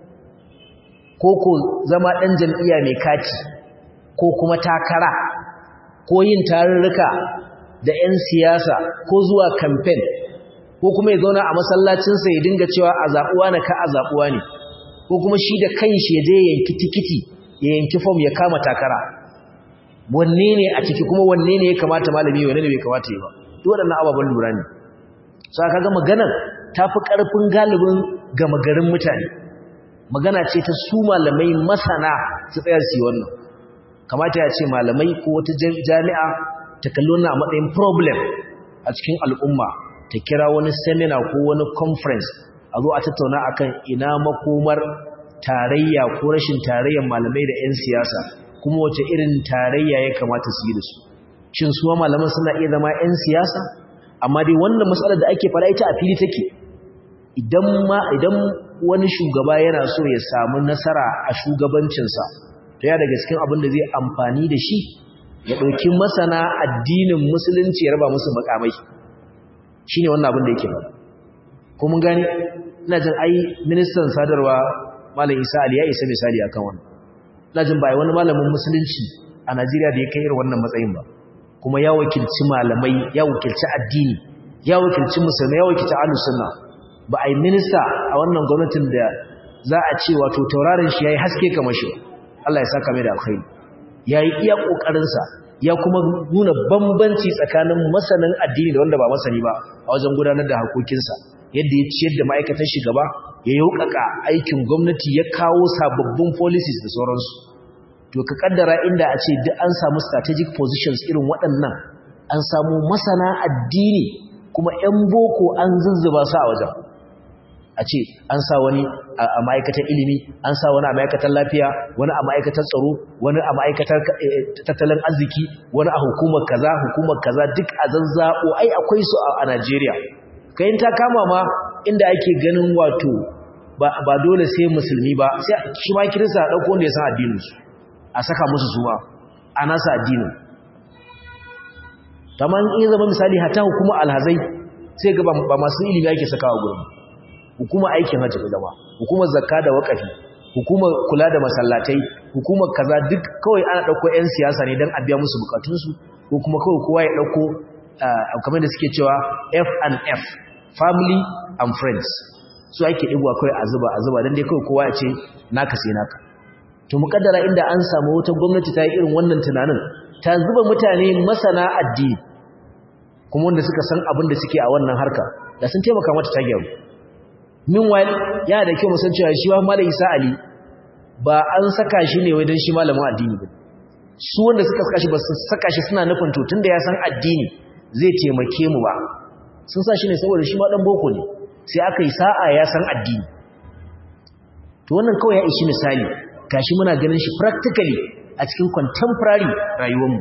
[SPEAKER 1] ko ko zama ɗan jam'iyya mai kati ko kuma takara ko yin tarurruka da 'yan siyasa ko zuwa kamfen ko kuma ya zauna a masallacinsa ya dinga cewa a zaɓuwa na ka a zaɓuwa ne ko kuma shi da kanshi ya je yanki tikiti ya yanki fom ya kama takara wanne ne a ciki kuma wanne ne ya kamata malami wanne ne bai kamata yi ba duk waɗannan ababen lura ne sa kaga maganar ta fi ƙarfin galibin gama garin mutane magana ce ta su malamai masana su tsayar su yi wannan kamata ya ce malamai ko wata jami'a ta kalli wannan a matsayin problem a cikin al'umma ta kira wani seminar ko wani conference a zo a tattauna akan ina makomar tarayya ko rashin tarayyar malamai da 'yan siyasa kuma wace irin tarayya ya kamata su yi da su shin suwa malaman suna iya zama 'yan siyasa amma dai wannan matsalar da ake fara ita a fili take idan ma idan wani shugaba yana so ya samu nasara a shugabancinsa to ya daga cikin abin da zai amfani da shi ya ɗauki masana addinin musulunci ya raba musu makamai shi ne wannan abin da yake faɗa ko mun gani ina jin ai ministan sadarwa malam isa ali ya isa misali akan wannan ina jin ba wani malamin musulunci a najeriya da ya kai irin wannan matsayin ba kuma ya wakilci malamai ya wakilci addini ya wakilci musulmai ya wakilci ahlus sunna ba ai minista a wannan gwamnatin da za a ce wato tauraron shi yayi haske kamar shi Allah ya saka mai da alkhairi yayi iya kokarin sa ya kuma nuna bambanci tsakanin masanin addini da wanda ba masani ba a wajen gudanar da harkokinsa yadda ya ciyar da ma'aikatan shi gaba ya yaukaka aikin gwamnati ya kawo sababbin policies da sauransu to ka kaddara inda a ce duk an samu strategic positions irin waɗannan an samu masana addini kuma 'yan boko an zuzzuba su a wajen a ce an sa wani a ma'aikatar ilimi an sa wani a ma'aikatar lafiya wani a ma'aikatar tsaro wani a ma'aikatar tattalin arziki wani a hukumar kaza hukumar kaza duk a zazzabo ai akwai su a Najeriya kayan ta kama ma inda ake ganin wato ba dole sai musulmi ba sai shi ma kirista a ɗauko wanda ya san addinin su a saka musu suwa a nasa addinin kamar in zama misali hata hukumar alhazai sai ga ba masu ilimi ake sakawa gurin hukumar aikin hajji da zama hukumar zakka da wakafi hukumar kula da masallatai hukumar kaza duk kawai ana dauko ƴan siyasa ne dan a biya musu bukatunsu ko kuma kawai kowa ya dauko kamar da suke cewa F and F family and friends su ake digwa kawai a zuba a zuba dan dai kawai kowa ya ce naka sai naka to mukaddara inda an samu wata gwamnati ta yi irin wannan tunanin ta zuba mutane masana addini kuma wanda suka san abin da suke a wannan harka da sun taimaka mata ta gyaru meanwhile yana da kyau musan cewa shi wa malam Isa Ali ba an saka shi ne wai dan shi malamin addini ba su wanda suka saka shi ba su saka shi suna nufin to tunda ya san addini zai taimake mu ba sun sa shi ne saboda shi ma dan boko ne sai aka yi sa'a ya san addini to wannan kawai ya ishi misali gashi muna ganin shi practically a cikin contemporary rayuwarmu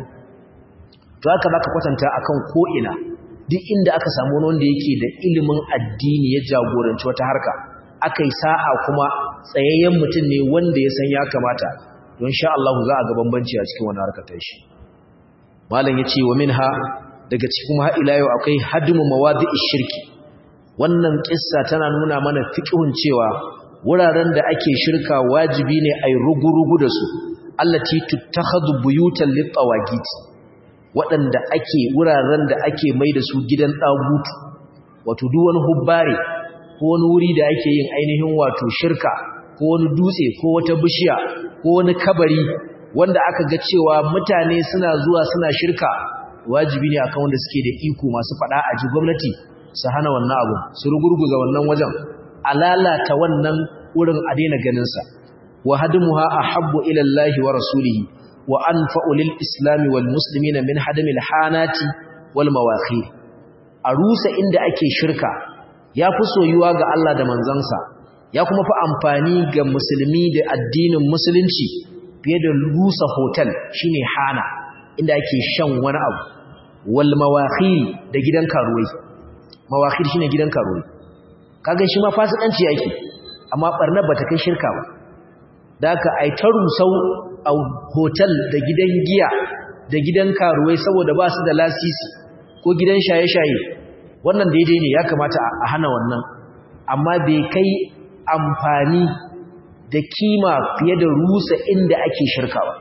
[SPEAKER 1] to haka baka kwatanta akan ko ina duk inda aka samu wanda yake da ilimin addini ya jagoranci wata harka akai sa'a kuma tsayayyen mutum ne wanda ya san ya kamata don sha Allah za a ga bambanci a cikin wannan harkar ta shi malam yace wa minha daga cikin ha ila yau akwai hadmu mawadi'ish shirki wannan kissa tana nuna mana fiqhun cewa wuraren da ake shirka wajibi ne ai rugurugu da su allati tuttakhadhu buyutan lit-tawagit waɗanda ake wuraren da ake mai da su gidan ɗagutu wato duk wani hubbare ko wani wuri da ake yin ainihin wato shirka ko wani dutse ko wata bishiya ko wani kabari wanda aka ga cewa mutane suna zuwa suna shirka wajibi ne akan wanda suke da iko masu faɗa a ji gwamnati su hana wannan abu su rugurguza wannan wajen a lalata wannan wurin a daina ganinsa wa hadmuha ahabbu ila Allah wa rasulihi wa anfa'u lil islami wal muslimina min hadamil hanati wal mawaqi a rusa inda ake shirka ya fi soyuwa ga Allah da manzansa ya kuma fi amfani ga musulmi da addinin musulunci fiye da rusa hotel shine hana inda ake shan wani abu wal mawaqi da gidan karuwai mawaqi shine gidan karuwai kaga shi ma fasikanci yake amma barnar bata kai shirka ba da haka ai ta rusau a hotel da gidan giya da gidan karuwai saboda ba su da lasisi ko gidan shaye-shaye wannan daidai ne ya kamata a hana wannan amma bai kai amfani da kima fiye da rusa inda ake shirka ba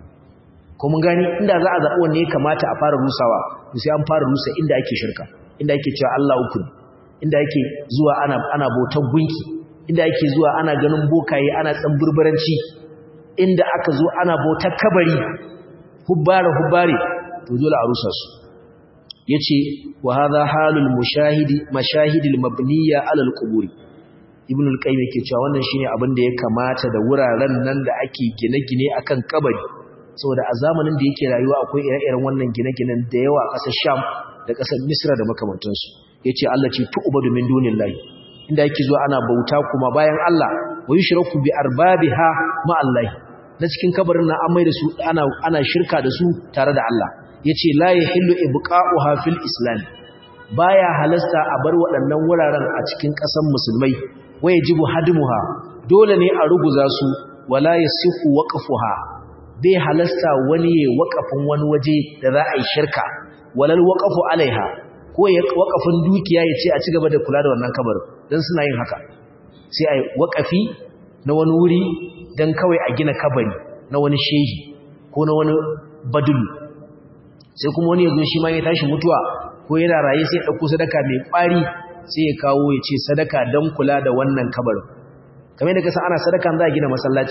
[SPEAKER 1] ko mun gani inda za a zaɓi wanne ya kamata a fara rusawa sai an fara rusa inda ake shirka inda ake cewa Allah uku inda yake zuwa ana ana bautar gunki inda yake zuwa ana ganin bokaye ana tsamburburanci inda aka zo ana bautar kabari hubbare hubbare to dole a rusa su yace wa hadha halul mushahidi mashahidil mabniya alal quburi ibn al-qayyim yake cewa wannan shine abin da ya kamata da wuraren nan da ake gine-gine akan kabari saboda a zamanin da yake rayuwa akwai ire-iren wannan gine-ginen da yawa a ƙasar Sham da ƙasar Misra da makamantansu yace Allah ce tu'badu min dunillahi inda yake zuwa ana bauta kuma bayan Allah wa yushraku bi arbabiha ma Allah na cikin kabarin nan an mai da su ana ana shirka da su tare da Allah yace la yahillu ibqa'uha fil islam baya halasta a bar waɗannan wuraren a cikin ƙasar musulmai wayajibu hadmuha dole ne a ruguza su wala yasihu waqfuha bai halasta wani ya waqafin wani waje da za a yi shirka walal waqfu alaiha ko ya waqafin dukiya ya ce a ci gaba da kula da wannan kabarin dan suna yin haka sai ai waqafi na wani wuri dan kawai a gina kabari na wani shehi ko na wani badulu sai kuma wani yazo shi ma ya tashi mutuwa ko yana raye sai ya dauko sadaka mai kwari sai ya kawo ya ce sadaka don kula da wannan kabarin kamar yadda kasa ana sadaka za a gina masallaci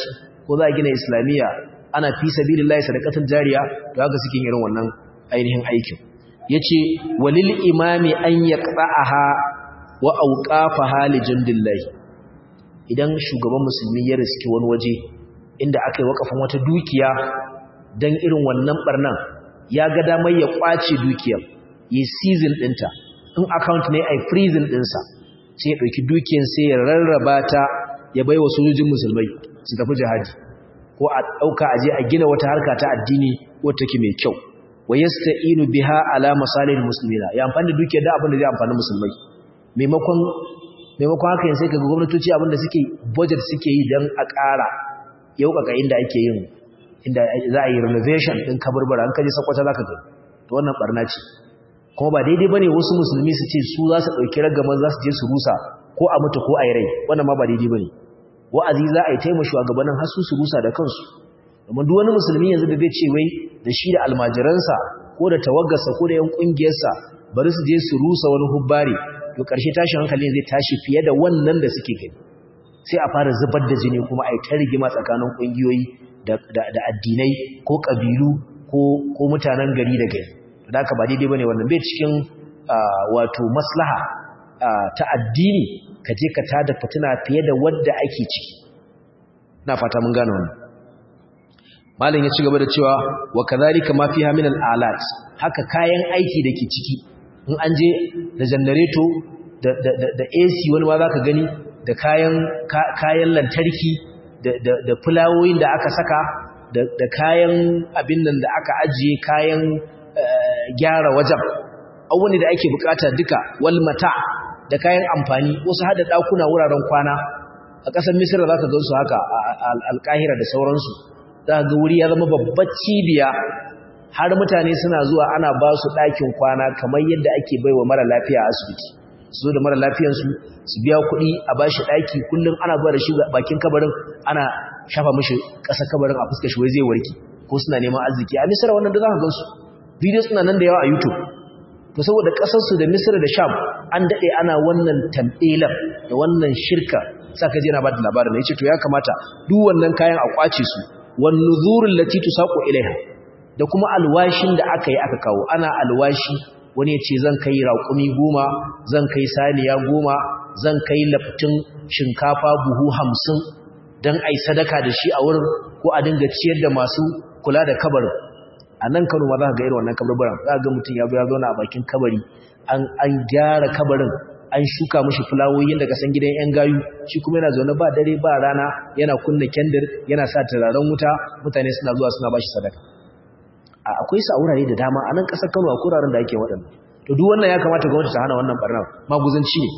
[SPEAKER 1] ko za a gina islamiyya ana fi sabilillahi sadaqatul jariya to haka suke irin wannan ainihin aikin yace walil imami an yaqta'aha wa awqafaha li jundillahi idan shugaban musulmi ya riski wani waje inda aka yi wakafin wata dukiya dan irin wannan barnan ya ga damar ya kwace dukiyar yi season dinta in account ne ai freezing dinsa sai ya dauki dukiyar sai ya rarraba ta ya baiwa sojojin musulmai su tafi jihadi ko a dauka aje a gina wata harka ta addini wata take mai kyau wa yasta'inu biha ala masalihil muslimina ya amfani da dukiyar da abin da zai amfani musulmai maimakon maimakon haka yin sai kaga gwamnatoci abin da suke budget suke yi dan a ƙara yaukaka inda ake yin inda za a yi renovation din kaburbura an kaje sakwata zaka ga to wannan barna ce kuma ba daidai bane wasu musulmi su ce su za su dauki ragaman za su je su rusa ko a mutu ko a yi rai wannan ma ba daidai bane wa'azi za a yi taimaka shugabannin har su su rusa da kansu domin duk wani musulmi yanzu da zai ce wai da shi da almajiransa ko da tawaggarsa ko da yan kungiyarsa bari su je su rusa wani hubbari to karshe tashin hankali zai tashi fiye da wannan da suke gani sai a fara zubar da jini kuma a yi ta rigima tsakanin kungiyoyi da addinai ko kabilu ko mutanen gari da gari da haka ba daidai bane wannan bai cikin wato maslaha ta addini ka je ka tada fitina fiye da wadda ake ciki na fata mun gane wannan malam ya ci gaba da cewa wa kadhalika ma fiha min al-alat haka kayan aiki dake ciki in an je da generator da da da AC wani ma zaka gani da kayan kayan lantarki da da da fulawoyin da aka saka da da kayan abin nan da aka ajiye kayan gyara wajen abubuwan da ake bukata duka wal mata da kayan amfani wasu hada dakuna wuraren kwana a ƙasar misira zaka ga su haka al-Qahira da sauransu za ga wuri ya zama babbar cibiya har mutane suna zuwa ana ba su ɗakin kwana kamar yadda ake bai wa mara lafiya a asibiti su da mara lafiyansu su biya kuɗi a ba shi ɗaki kullum ana zuwa da shi bakin kabarin ana shafa mashi ƙasa kabarin a fuskar shi wai zai warki ko suna neman arziki a misira wannan da za ka gan su bidiyo suna nan da yawa a youtube to saboda ƙasarsu da misira da sham an daɗe ana wannan tamɓelar da wannan shirka sa ka je na ba da labarin ya ce to ya kamata duk wannan kayan a kwace su wan nuzurul lati tusaqu ilaiha da kuma alwashin da aka yi aka kawo ana alwashi wani ya ce zan kai raƙumi goma zan kai saniya goma zan kai laftin shinkafa buhu hamsin don a yi sadaka da shi a wurin ko a dinga ciyar da masu kula da kabarin a nan kano ma za ka ga irin wannan kabarbaran za ka ga mutum ya zo ya zauna a bakin kabari an gyara kabarin an shuka mashi fulawoyin daga san gidan yan gayu shi kuma yana zaune ba dare ba rana yana kunna kendir yana sa turaren wuta mutane suna zuwa suna bashi sadaka akwai su a wurare da dama a nan ƙasar Kano a kuraren da ake waɗanda to duk wannan ya kamata gwamnati ta hana wannan barnar maguzanci ne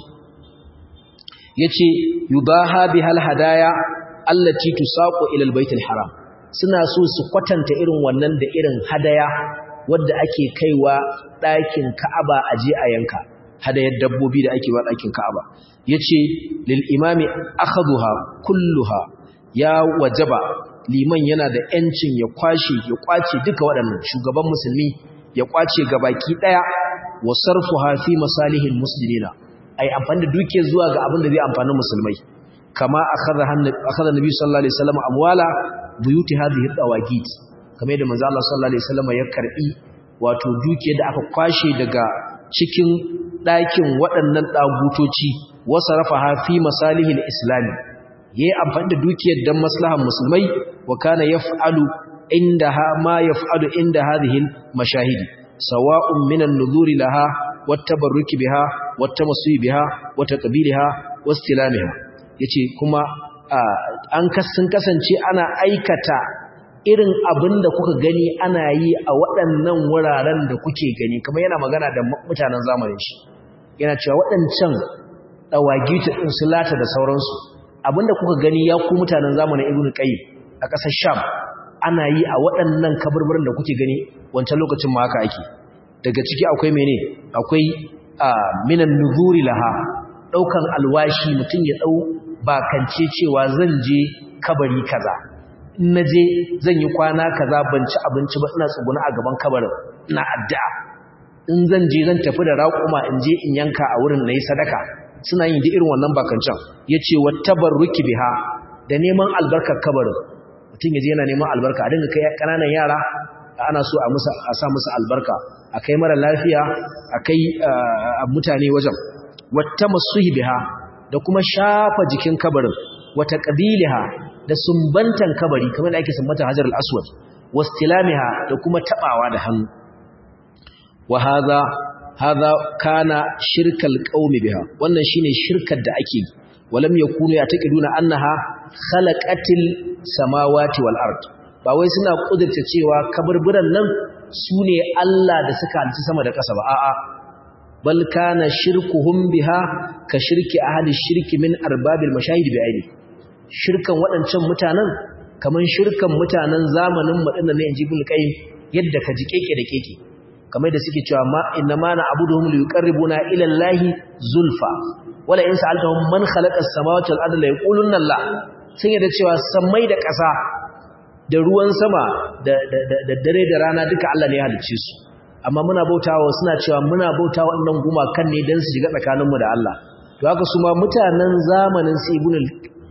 [SPEAKER 1] yace yubaha bihal hadaya allati tusaqu ila albaytil haram suna so su kwatanta irin wannan da irin hadaya wadda ake kaiwa ɗakin Ka'aba aje a yanka hadayar dabbobi da ake ba ɗakin Ka'aba yace lil imami akhaduha kulluha ya wajaba liman yana da yancin ya kwashe ya kwace duka waɗannan shugaban musulmi ya kwace gabaki daya wa sarfuha fi masalihin muslimina ai amfani da duke zuwa ga abin da zai amfani musulmai kama akhadha akhadha nabi sallallahu alaihi wasallam amwala buyuti hadhihi dawagit kamar yadda manzo Allah sallallahu alaihi wasallam ya karbi wato duke da aka kwashe daga cikin ɗakin waɗannan ɗagutoci wasa rafa fi masalihil islami yayi amfani da dukiyar dan maslahan musulmai wa kana yaf'alu indaha ma yaf'alu inda hadhihi mashahidi sawa'un minan nuzuri laha wattabarruki biha wattamassuhi biha wataqbiliha wastilamiha yace kuma an kasan kasance ana aikata irin abin da kuka gani ana yi a waɗannan wuraren da kuke gani kamar yana magana da mutanen zamanin shi yana cewa waɗancan ɗawagita ɗin su lata da sauransu abinda kuka gani ya ku mutanen zamanin ibn qayyim a ƙasar sham ana yi a waɗannan kaburburan da kuke gani wancan lokacin ma haka ake daga ciki akwai mene akwai minan nuzuri laha ɗaukan alwashi mutum ya ɗau bakance cewa zan je kabari kaza in na je zan yi kwana kaza ban ci abinci ba ina tsuguna a gaban kabarin ina addu'a in zan je zan tafi da raƙuma in je in yanka a wurin na yi sadaka suna yin da irin wannan bakancan ya ce wa tabarruki biha da neman albarkar kabarin mutum yaje yana neman albarka a dinga kai kananan yara ana so a musa a sa musu albarka a kai mara lafiya a kai mutane wajen wata masuhi biha da kuma shafa jikin kabarin wata qabiliha da sumbantan kabari kamar da ake sumbanta hajar al-aswad wastilamiha da kuma tabawa da hannu wa hadha hadha kana shirkal qaumi biha wannan shine shirkar da ake yi walam yakunu yataqiduna annaha khalaqatil samawati wal ard ba wai suna kudurta cewa kaburburan nan sune Allah da suka halci sama da ƙasa ba a'a bal kana shirkuhum biha ka shirki ahli shirki min arbabil mashahid bi aini shirkan waɗancan mutanen kaman shirkan mutanen zamanin mu dinnan ne inji bil qayyim yadda ka ji keke da keke kamar da suke cewa ma inna ma na'buduhum liqarribuna ila allahi zulfa wala in sa'altahum man khalaqa as-samawati wal arda la yaquluna Allah sun yadda cewa sammai da ƙasa da ruwan sama da da dare da rana duka Allah ne ya halicce su amma muna bautawa suna cewa muna bautawa wannan gumakan ne dan su shiga tsakaninmu da Allah to haka su ma mutanen zamanin su ibnul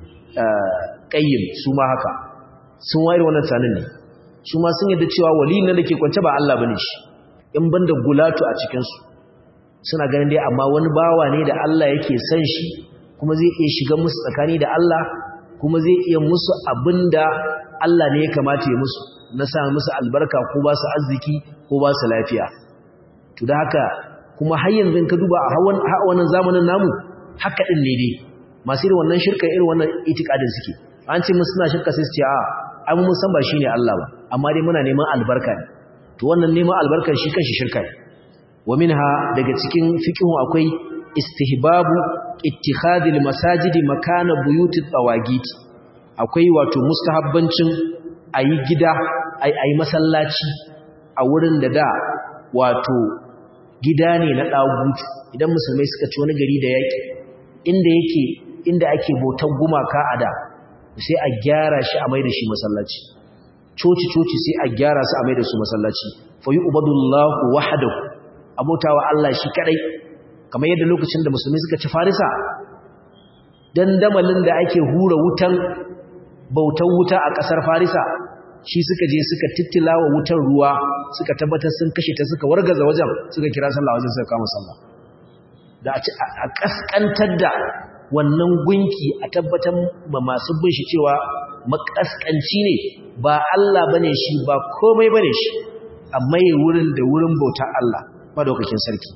[SPEAKER 1] qayyim su ma haka sun wayar wannan tsanin ne su ma sun yadda cewa wali ne dake kwance ba Allah bane shi in banda gulatu a cikin su suna ganin dai amma wani bawa ne da Allah yake san shi kuma zai iya shiga musu tsakani da Allah kuma zai iya musu abinda Allah ne ya kamata ya musu na sa musu albarka ko ba su arziki ko ba su lafiya to da haka kuma har yanzu ka duba a wannan zamanin namu haka din ne dai masu irin wannan shirka irin wannan itikadin suke an ce musu suna shirka sai su ce a ai mun san ba shine Allah ba amma dai muna neman albarka ne to wannan neman albarkar shi kanshi shirka ne wa minha daga cikin fiqhu akwai istihbabu ittikhadil masajidi makana buyutit tawagit akwai wato mustahabbancin ayi gida ayi masallaci a wurin da da wato gida ne na dagutu idan musulmai suka ci wani gari da yaki inda yake inda ake bautar gumaka a da sai a gyara shi a maida shi masallaci coci coci sai a gyara su a maida su masallaci fa yu'badullahu wahdahu abotawa Allah shi kadai kamar yadda lokacin da musulmi suka ci farisa dandamalin da ake hura wutan bautan wuta a ƙasar farisa shi suka je suka tittilawa wutan ruwa suka tabbatar sun kashe ta suka wargaza wajen suka kira sallah wajen suka kama sallah da a kaskantar da wannan gunki a tabbatar ma masu bin shi cewa makaskanci ne ba Allah bane shi ba komai bane shi amma yi wurin da wurin bautar Allah madaukakin sarki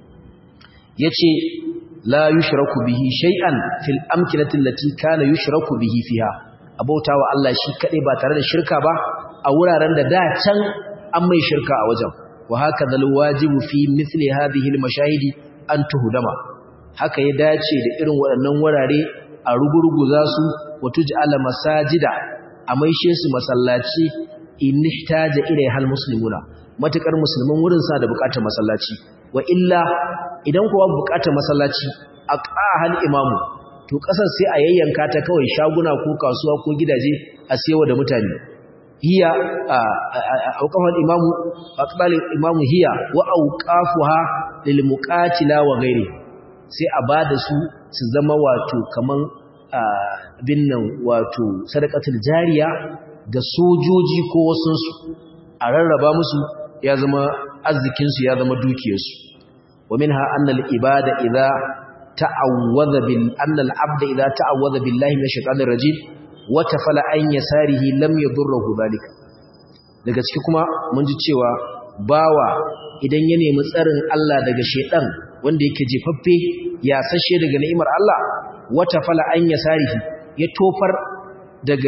[SPEAKER 1] yace la yushraku bihi shay'an fil amkinati allati kana yushraku bihi fiha abautawa Allah shi kadai ba tare da shirka ba a wuraren da da can an mai shirka a wajen wa haka dal wajibu fi mithli hadhihi al mashahidi an tuhdama haka ya dace da irin waɗannan wurare a rugurguza su wa tuj'ala masajida a maishe su masallaci in ihtaja ilaiha al muslimuna matukar musulman wurin sa da bukatar masallaci wa illa idan kuwa bukatar masallaci a ƙahal imamu to ƙasar sai a yayyanka ta kawai shaguna ko kasuwa ko gidaje a siyawa da mutane hiya auqafal imamu aqbal imamu hiya wa auqafuha lil muqatila wa ghairi sai a bada su su zama wato kaman binnan wato sadaqatul jariya ga sojoji ko wasunsu a rarraba musu ya zama arzikinsu ya zama dukiyarsu wa minha annal ibada idza ta'awwadha bil annal abda idza ta'awwadha billahi minash shaitanir rajim wa tafala an yasarihi lam yadurruhu dhalika daga ciki kuma mun ji cewa bawa idan ya nemi tsarin Allah daga shaitan wanda yake jefaffe ya sashe daga ni'imar Allah wa tafala an yasarihi ya tofar daga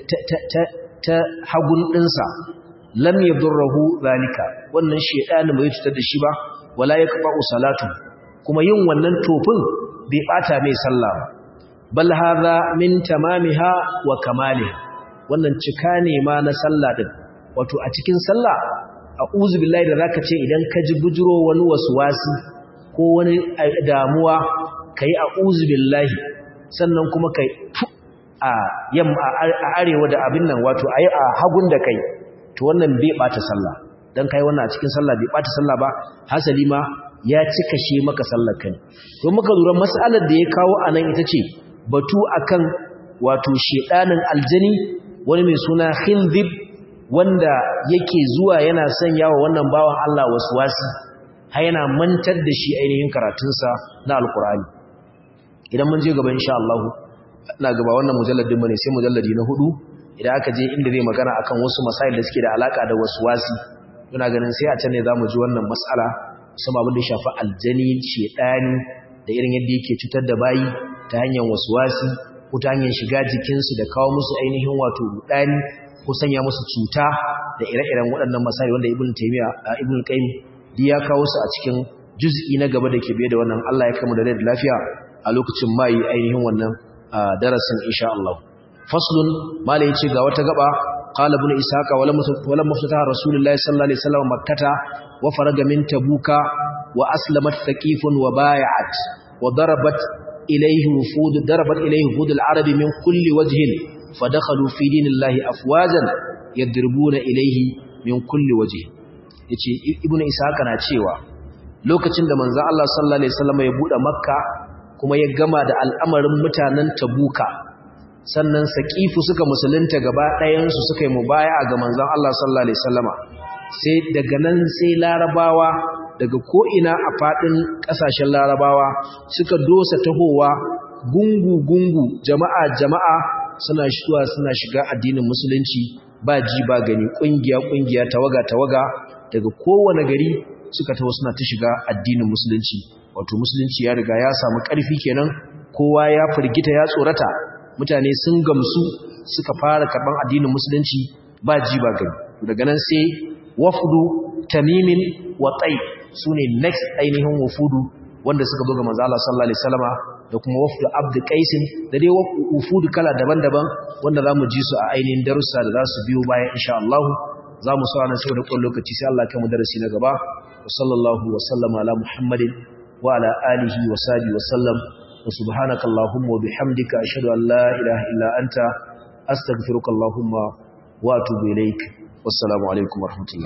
[SPEAKER 1] ta hagun dinsa lam yadurruhu zalika wannan shedani bai cutar da shi ba wala yaqba'u salatu kuma yin wannan tofin bai bata mai sallah ba bal hadha min tamamiha wa kamaliha wannan cika ne ma na sallah din wato a cikin sallah a'udhu billahi da zaka ce idan ka ji bujuro wani waswasi ko wani damuwa kai a'udhu billahi sannan kuma kai a yamma a arewa da abin nan wato ayi a hagun da kai to wannan bai bata sallah dan kai wannan a cikin sallah bai bata sallah ba hasali ma ya cika shi maka sallar kai to muka lura mas'alar da ya kawo anan ita ce batu akan wato shedanin aljani wani mai suna khindib wanda yake zuwa yana sanya wa wannan bawan Allah waswasi har yana mantar da shi ainihin karatunsa na alkur'ani idan mun je gaba insha Allah ina gaba wannan mujalladin bane sai mujalladi na hudu idan aka je inda zai magana akan wasu masail da suke da alaka da waswasi ina ganin sai a can ne zamu ji wannan mas'ala musamman abin da ya shafi aljani shedani da irin yadda yake cutar da bayi ta hanyar waswasi ko ta hanyar shiga jikinsu da kawo musu ainihin wato rudani ko sanya musu cuta da ire-iren waɗannan masail wanda ibn taymiya ibn qayyim duk ya kawo su a cikin juz'i na gaba da ke biye da wannan Allah ya kama da rai da lafiya a lokacin mai ainihin wannan darasin insha Allah faslun malai yace ga wata gaba qala ibn ishaqa wala wala muftata rasulullahi sallallahu alaihi wasallam makkata wa faraga min tabuka wa aslamat thaqifun wa bay'at wa darabat ilayhi wufud darabat ilayhi wufud al-arab min kulli wajhin fadakhalu fi dinillahi afwajan yadribuna ilayhi min kulli wajhin yace ibn ishaqa na cewa lokacin da manzo Allah sallallahu alaihi wasallam ya bude makka kuma ya gama da al'amarin mutanen tabuka sannan saƙifu suka musulunta gaba ɗayansu suka yi mubaya ga manzan Allah sallallahu Alaihi wasallama sai daga nan sai larabawa daga ko'ina a faɗin ƙasashen larabawa suka dosa tahowa gungu-gungu jama'a-jama'a suna shuwa suna shiga addinin musulunci ba ji ba gani ƙungiya-ƙungiya tawaga-tawaga daga kowane gari suka taho suna ta shiga addinin musulunci wato musulunci ya riga ya samu ƙarfi kenan kowa ya firgita ya tsorata mutane sun gamsu suka fara karban addinin musulunci ba ji ba gani daga nan sai wafdu tamimin wa tay sune next ainihin wafudu wanda suka buga manzo Allah sallallahu alaihi wasallama da kuma wafdu abd qais da dai wafudu kala daban-daban wanda zamu ji su a ainihin darussa da zasu biyo bayan insha Allah zamu sa nan saboda kun lokaci sai Allah kai mu darasi na gaba wa sallallahu wa sallama ala muhammadin wa ala alihi wa sahbihi wa sallam وسبحانك اللهم وبحمدك أشهد أن لا إله إلا أنت أستغفرك اللهم وأتوب إليك والسلام عليكم ورحمة الله